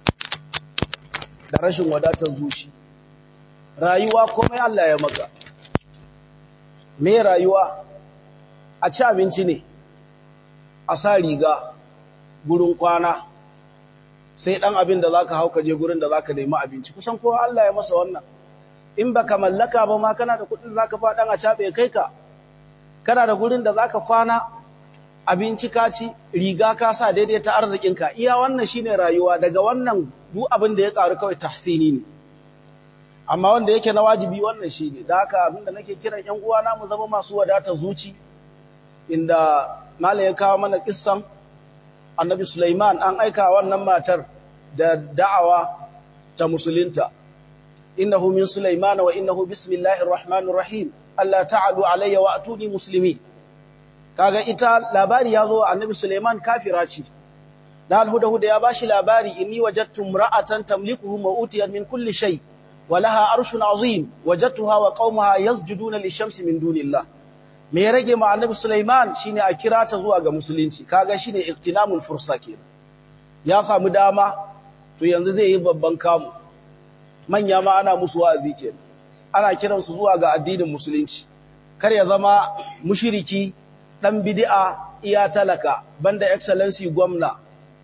da rashin wadatar zuci rayuwa komai Allah ya maka me rayuwa a ci abinci ne a sa riga gurin kwana sai ɗan abin da za ka hau ka je gurin da za ka nemi abinci kusan kowa Allah ya masa wannan in baka mallaka ba ma kana da kuɗin za ka faɗan a caɓe kai ka kana da gurin da zaka kwana abinci ka ci riga ka sa daidai ta arzikinka iya wannan shine rayuwa daga wannan duk abin da ya karu kawai tahsini ne amma wanda yake na wajibi wannan shine da haka abin da nake kiran ƴan uwana mu zama masu wadatar zuci inda malam ya kawo mana kissan annabi Sulaiman an aika wannan matar da da'awa ta musulunta innahu min Sulaiman wa innahu bismillahir rahmanir rahim Allah ta'alu alayya wa atuni muslimi kaga ita labari yazo annabi Suleiman kafira ce da alhuda ya bashi labari inni wajadtu imra'atan tamlikuhum wa utiyat min kulli shay wa laha arshun azim wajadtuha wa qaumaha yasjuduna lishamsi min dunillah me ya rage ma annabi Suleiman shine a kira ta zuwa ga musulunci kaga shine iktinamul fursa kenan ya samu dama to yanzu zai yi babban kamu manya ma ana musu wa'azi kenan ana kiransu zuwa ga addinin musulunci kar ya zama mushiriki dan bid'a iya talaka banda excellency gwamna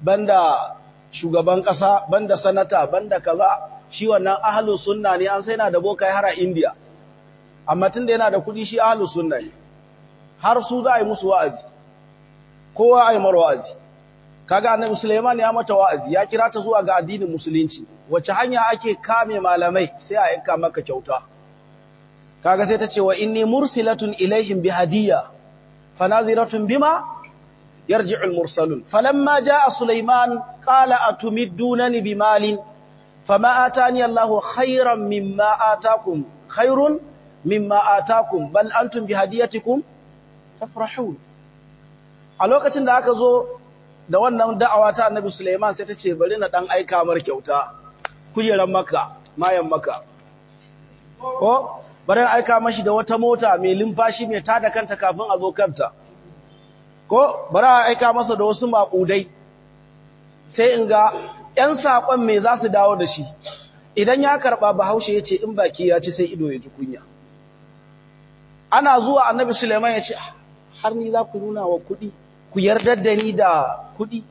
banda shugaban ƙasa banda sanata banda kaza shi wannan ahlus sunna ne an sai yana da bokai har a India amma tunda yana da kuɗi shi ahlus sunna ne har su za a yi musu wa'azi kowa a yi mar wa'azi kaga annabi Sulaiman ya mata wa'azi ya kira ta zuwa ga addinin musulunci wace hanya ake kame malamai sai a yanka maka kyauta kaga sai ta ce wa inni mursilatun ilaihim bi hadiyya fanaziratun bima yarji'u al-mursalun falamma jaa Sulaiman qala atumiddunani bimalin fama atani Allahu khairan mimma atakum khairun mimma atakum bal antum bi hadiyatikum tafrahun a lokacin da aka zo da wannan da'awa ta annabi Suleiman sai ta ce bari na dan aika mar kyauta kujeran maka mayan maka ko bari aika mashi da wata mota mai limfashi mai tada kanta kafin a zo kanta ko bari aika masa da wasu maƙudai sai in ga ƴan saƙon me za su dawo da shi idan ya karɓa bahaushe ya ce in baki ya ci sai ido ya ji kunya ana zuwa annabi Suleiman ya ce har ni za ku nuna wa kuɗi ku yardar da ni da kuɗi.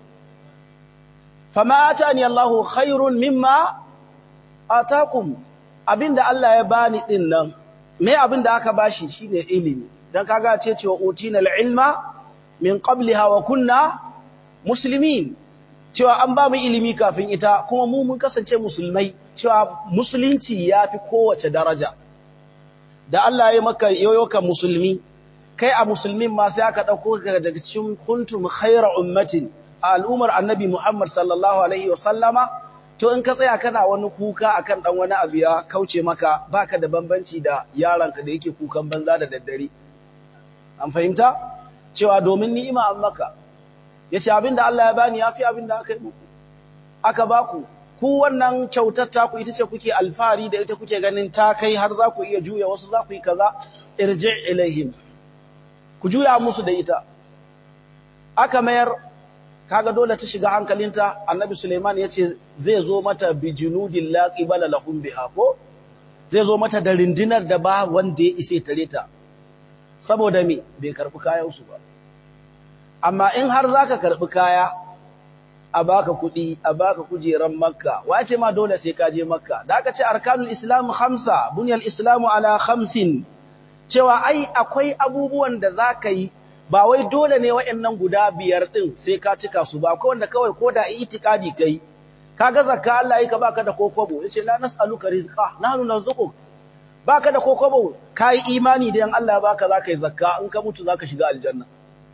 Fama atani Allahu khairun mimma atakum abinda Allah ya bani din nan me abinda aka bashi shine ilimi dan kaga ce cewa utina ilma min qabliha wa kunna muslimin cewa an ba mu ilimi kafin ita kuma mu mun kasance musulmai cewa musulunci yafi kowace daraja da Allah ya maka yoyoka musulmi kai a musulmin ma sai aka ɗauko daga cikin kuntum khaira ummatin a al'ummar annabi Muhammad sallallahu alaihi wa sallama to in ka tsaya kana wani kuka akan dan wani abu ya kauce maka baka da bambanci da yaranka da yake kukan banza da daddare an fahimta cewa domin ni'ima an maka yace abinda Allah ya bani yafi abinda aka yi muku aka baku ku wannan kyautar ta ku ita ce kuke alfahari da ita kuke ganin ta kai har za ku iya juya wasu za ku yi kaza irji ilaihim ku juya musu da ita aka mayar kaga dole ta shiga hankalinta annabi Suleiman ya ce zai zo mata bi junudin la qibala lahum biha ko zai zo mata da rindinar da ba wanda ya ise tare ta saboda me bai karbi kayan su ba amma in har zaka karbi kaya a baka kuɗi a baka kujeran makka wace ma dole sai ka je makka da aka ce arkanul islam khamsa bunyal islamu ala khamsin cewa ai akwai abubuwan da za ka yi ba wai dole ne waɗannan guda biyar ɗin sai ka cika su ba akwai wanda kawai ko da itikadi kai ka ga zakka Allah yi ka baka da kokobo yace la nas'aluka rizqa nahnu narzuquk baka da kokobo kai imani da yan Allah baka zaka yi zakka in ka mutu zaka shiga aljanna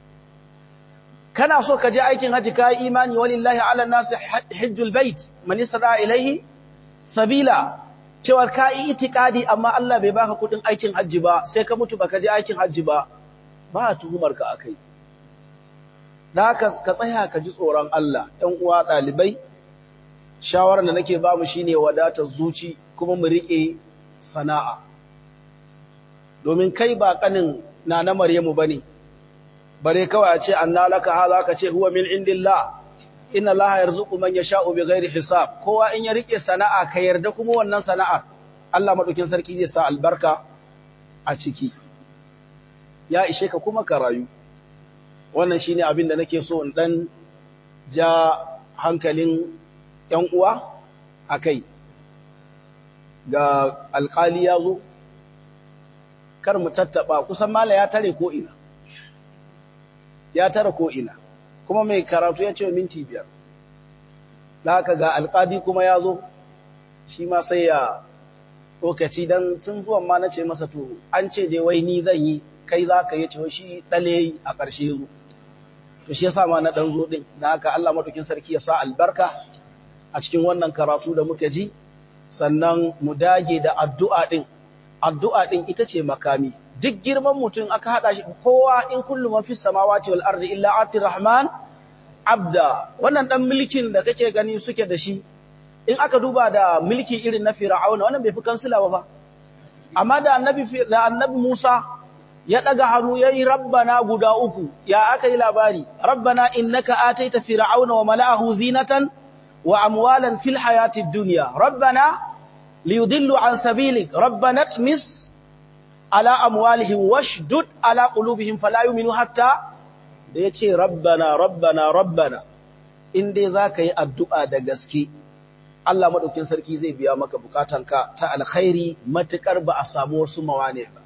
kana so ka je aikin haji kai imani walillahi ala nasi hajjul bait man yasra ilaihi sabila cewa ka yi itikadi amma Allah bai baka kudin aikin hajji ba sai ka mutu baka je aikin hajji ba ba a tuhumar ka akai da haka ka tsaya ka ji tsoron Allah ɗan uwa ɗalibai shawarar da nake ba mu shine wadatar zuci kuma mu riƙe sana'a domin kai ba kanin na na Maryamu bane bare kawai a ce anna laka hadha ka ce huwa min indillah inna Allah yarzuqu man yasha'u bighairi hisab kowa in ya rike sana'a ka yarda kuma wannan sana'ar Allah madaukin sarki zai sa albarka a ciki ya ishe ka kuma ka rayu wannan shine abin da nake so in dan ja hankalin ƴan uwa akai ga alƙali ya zo kar mu tattaba kusan mala ya tare ko ina ya tare ko ina kuma mai karatu ya ce minti biyar da haka ga alƙadi kuma ya zo shi ma sai ya lokaci don tun zuwan ma na ce masa to an ce dai wai ni zan yi kai za ka yi ce shi ɗale a ƙarshe zo to shi yasa ma na ɗan zo ɗin da haka Allah maɗaukin sarki ya sa albarka a cikin wannan karatu da muka ji sannan mu dage da addu'a ɗin addu'a ɗin ita ce makami duk girman mutum aka haɗa shi kowa in kullum man fis samawati wal ardi illa atir rahman abda wannan dan mulkin da kake gani suke da shi in aka duba da mulki irin na fir'auna wannan bai fi kansila ba amma da annabi da annabi Musa ya daga hannu yayi rabbana guda uku ya aka yi labari rabbana innaka ataita fir'auna wa mala'ahu zinatan wa amwalan fil hayatid dunya rabbana liyudillu an sabilik rabbana tmis ala amwalihim washdud ala qulubihim fala yu'minu hatta da yace rabbana rabbana rabbana in dai za ka yi addu'a da gaske Allah maɗaukin sarki zai biya maka bukatanka ta alkhairi matuƙar ba a samu wasu mawane ba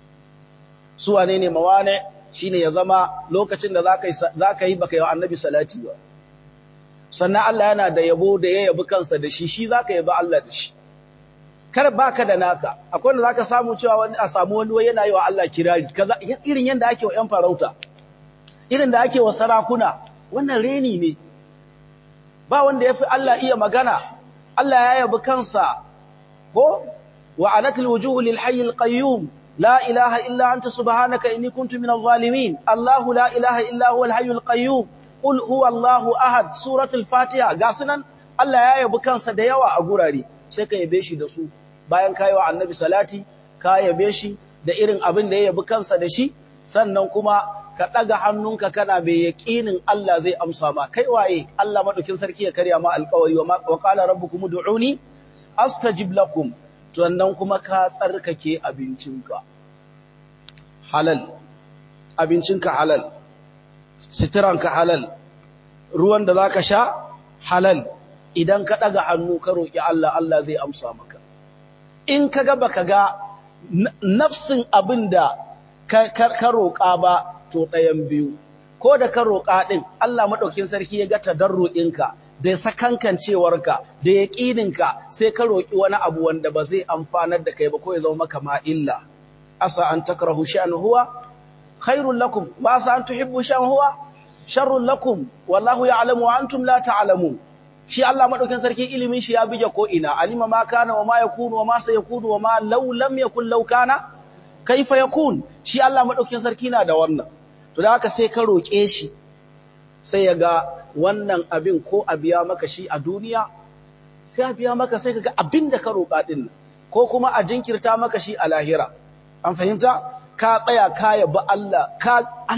su wane ne mawane shine ya zama lokacin da za ka yi baka yi wa annabi salati ba sannan Allah yana da yabo da ya yabi kansa da shi shi za ka yabi Allah da shi kar baka da naka akwai wanda zaka samu cewa wani a samu wani wai yana yi wa Allah kirari kaza irin yanda ake wa ƴan farauta irin da ake wa sarakuna wannan reni ne ba wanda yafi Allah iya magana Allah ya yabi kansa ko wa anatil wujuhu lil hayyil qayyum la ilaha illa anta subhanaka inni kuntu minadh zalimin Allah la ilaha illa huwal hayyul qayyum qul huwallahu ahad suratul fatiha gasunan Allah ya yabi kansa da yawa a gurare sai ka yabe shi da su bayan kayi wa annabi salati ka yabe shi da irin abin da ya yabi kansa da shi sannan kuma ka ɗaga hannunka kana mai yaƙinin Allah zai amsa ma kai waye Allah madaukin sarki ya karya ma alƙawari wa qala rabbukum ud'uni astajib lakum sannan kuma ka tsarkake abincinka halal abincinka halal sitiranka halal ruwan da zaka sha halal idan ka ɗaga hannu ka roƙi Allah Allah zai amsa maka in ka ga baka ga nafsin abin da ka roƙa ba to ɗayan biyu ko da ka roƙa ɗin Allah maɗaukin sarki ya ga tadarru'inka da sakankancewarka da yaƙininka sai ka roƙi wani abu wanda ba zai amfanar da kai ba ko ya zama maka ma illa asa an takrahu sha'an huwa khairul lakum wa asa an tuhibbu sha'an huwa sharrul lakum wallahu ya'lamu wa antum la ta'lamun shi Allah madaukin sarki ilimin shi ya bige ko ina alima ma kana wa ma yakunu wa ma sayakunu wa ma law lam yakun law kana kaifa yakun shi Allah madaukin sarki na da wannan to da haka sai ka roke shi sai ya ga wannan abin ko a biya maka shi a duniya sai a biya maka sai kaga abin da ka roka din ko kuma a jinkirta maka shi a lahira an fahimta ka tsaya ka yabi Allah ka